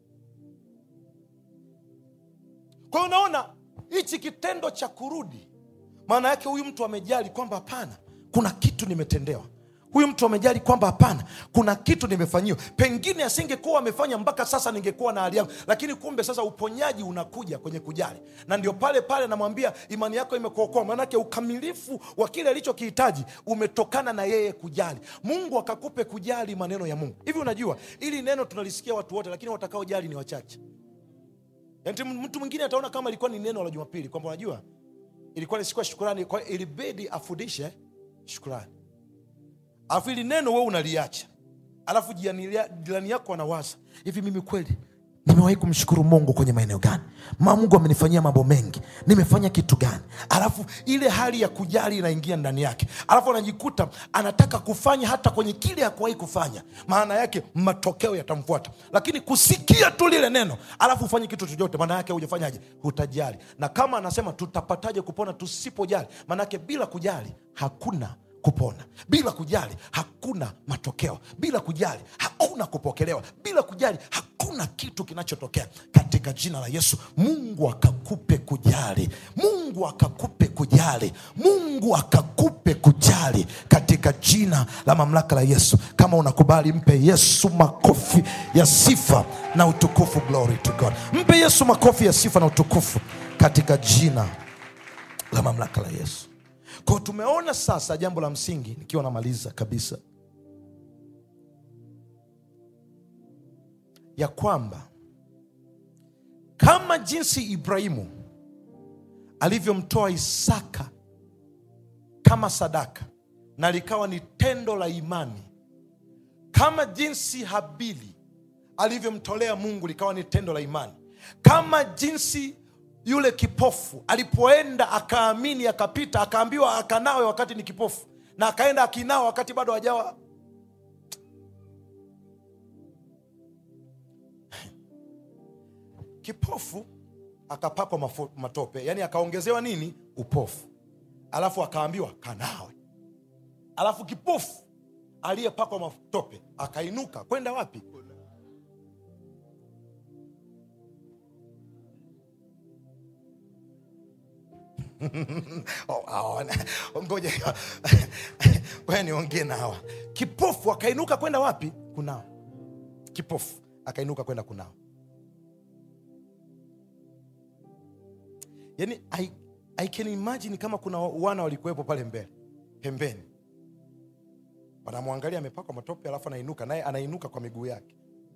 kwa hiyo unaona hichi kitendo cha kurudi maana yake huyu mtu amejali kwamba hapana kuna kitu nimetendewa huyu mtu amejali kwamba hapana kuna kitu nimefanyiwa pengine asingekuwa amefanya mpaka sasa ningekuwa na hali yangu lakini kumbe sasa uponyaji unakuja kwenye kujali na ndio pale pale namwambia imani yako imekuokoa maanake ukamilifu wa kile alichokihitaji umetokana na yeye kujali mungu akakupe kujali maneno ya mungu hivi unajua ili neno tunalisikia watu wote lakini watakaojali ni wachache Yaani mtu mwingine ataona kama ilikuwa ni neno la jumapili kwamba unajua ilikuwa ni siku ya shukurani kwa hiyo ilibidi afundishe shukurani alafu ili neno wewe unaliacha alafu jirani jirani yako anawaza hivi mimi kweli nimewahi kumshukuru mungu kwenye maeneo gani ma mungu amenifanyia mambo mengi nimefanya kitu gani alafu ile hali ya kujali inaingia ndani yake alafu anajikuta anataka kufanya hata kwenye kile hakuwahi kufanya maana yake matokeo yatamfuata lakini kusikia tu lile neno alafu ufanye kitu chochote maana yake hujafanyaje hutajali na kama anasema tutapataje kupona tusipojali maana yake bila kujali hakuna kupona bila kujali hakuna matokeo bila kujali hakuna kupokelewa bila kujali hakuna kitu kinachotokea katika jina la yesu mungu akakupe kujali mungu akakupe kujali mungu akakupe kujali katika jina la mamlaka la yesu kama unakubali mpe yesu makofi ya sifa na utukufu glory to god mpe yesu makofi ya sifa na utukufu katika jina la mamlaka la yesu kwao tumeona sasa jambo la msingi nikiwa namaliza kabisa ya kwamba kama jinsi ibrahimu alivyomtoa isaka kama sadaka na likawa ni tendo la imani kama jinsi habili alivyomtolea mungu likawa ni tendo la imani kama jinsi yule kipofu alipoenda akaamini akapita akaambiwa akanawe wakati ni kipofu na akaenda akinao wakati bado hajawa kipofu akapakwa mafo- matope yani akaongezewa nini upofu alafu akaambiwa kanawe alafu kipofu aliyepakwa matope akainuka kwenda wapi Oh, hawa, ngoja ngoja niongee na hawa kipofu akainuka kwenda wapi kunao kipofu akainuka kwenda kunao yani I, I can imagine kama kuna wana walikuwepo pale mbele pembeni wanamwangalia amepakwa matope alafu anainuka naye anainuka kwa miguu yake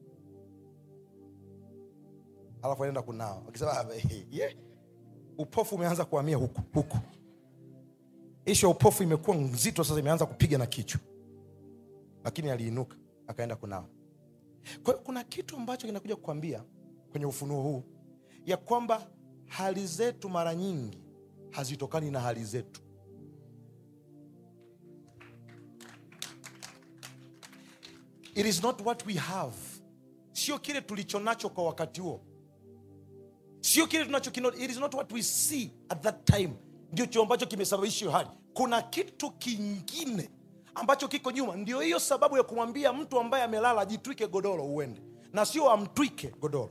alafu anaenda kunao akisema "Ah, yeah. upofu umeanza kuhamia huku huku ishu ya upofu imekuwa nzito sasa imeanza kupiga na kichwa lakini aliinuka akaenda kunawa kwa hiyo kuna kitu ambacho kinakuja kukwambia kwenye ufunuo huu ya kwamba hali zetu mara nyingi hazitokani na hali zetu it is not what we have sio kile tulicho nacho kwa wakati huo sio kile tunacho it is not what we see at that time ndicho ambacho kimesababisha hiyo hali kuna kitu kingine ambacho kiko nyuma ndio hiyo sababu ya kumwambia mtu ambaye amelala ajitwike godoro uende na sio amtwike godoro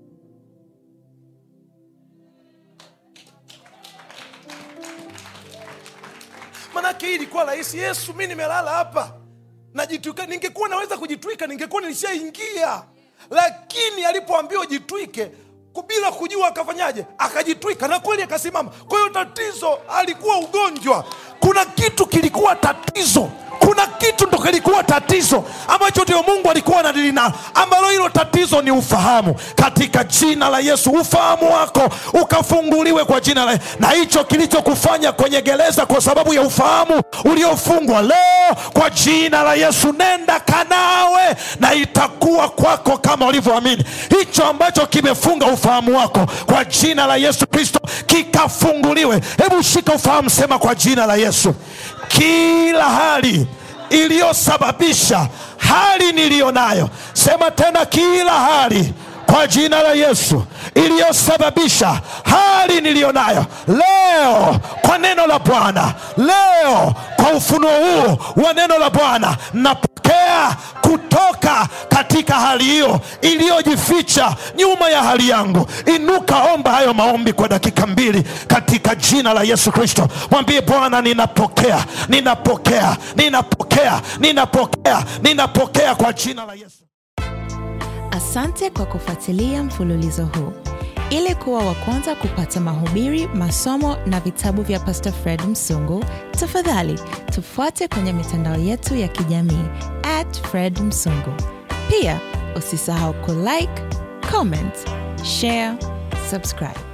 manake hii ilikuwa rahisi yesu mi nimelala hapa najitwika ningekuwa naweza kujitwika ningekuwa nilishaingia lakini alipoambiwa jitwike ku- bila kujua akafanyaje akajitwika na kweli akasimama kwa hiyo tatizo alikuwa ugonjwa kuna kitu kilikuwa tatizo kuna kitu ndo kilikuwa tatizo ambacho ndio mungu alikuwa anadili nalo ambalo hilo tatizo ni ufahamu katika jina la yesu ufahamu wako ukafunguliwe kwa jina la na hicho kilichokufanya kwenye gereza kwa sababu ya ufahamu uliofungwa leo kwa jina la yesu nenda kanawe na itakuwa kwako kama ulivyoamini hicho ambacho kimefunga ufahamu wako kwa jina la yesu kristo kikafunguliwe hebu shika ufahamu sema kwa jina la yesu kila hali iliyosababisha hali niliyo nayo sema tena kila hali kwa jina la yesu iliyosababisha hali niliyo nayo leo kwa neno la bwana leo kwa ufunuo huu wa neno la bwana napokea kutoka katika hali hiyo iliyojificha nyuma ya hali yangu inuka omba hayo maombi kwa dakika mbili katika jina la yesu kristo mwambie bwana ninapokea ninapokea ninapokea ninapokea ninapokea kwa jina la yesu Asante kwa kufuatilia mfululizo huu. Ili kuwa wa kwanza kupata mahubiri, masomo na vitabu vya Pastor Fred Msungu, tafadhali tufuate kwenye mitandao yetu ya kijamii at Fred Msungu. Pia usisahau kulike, comment, share, subscribe.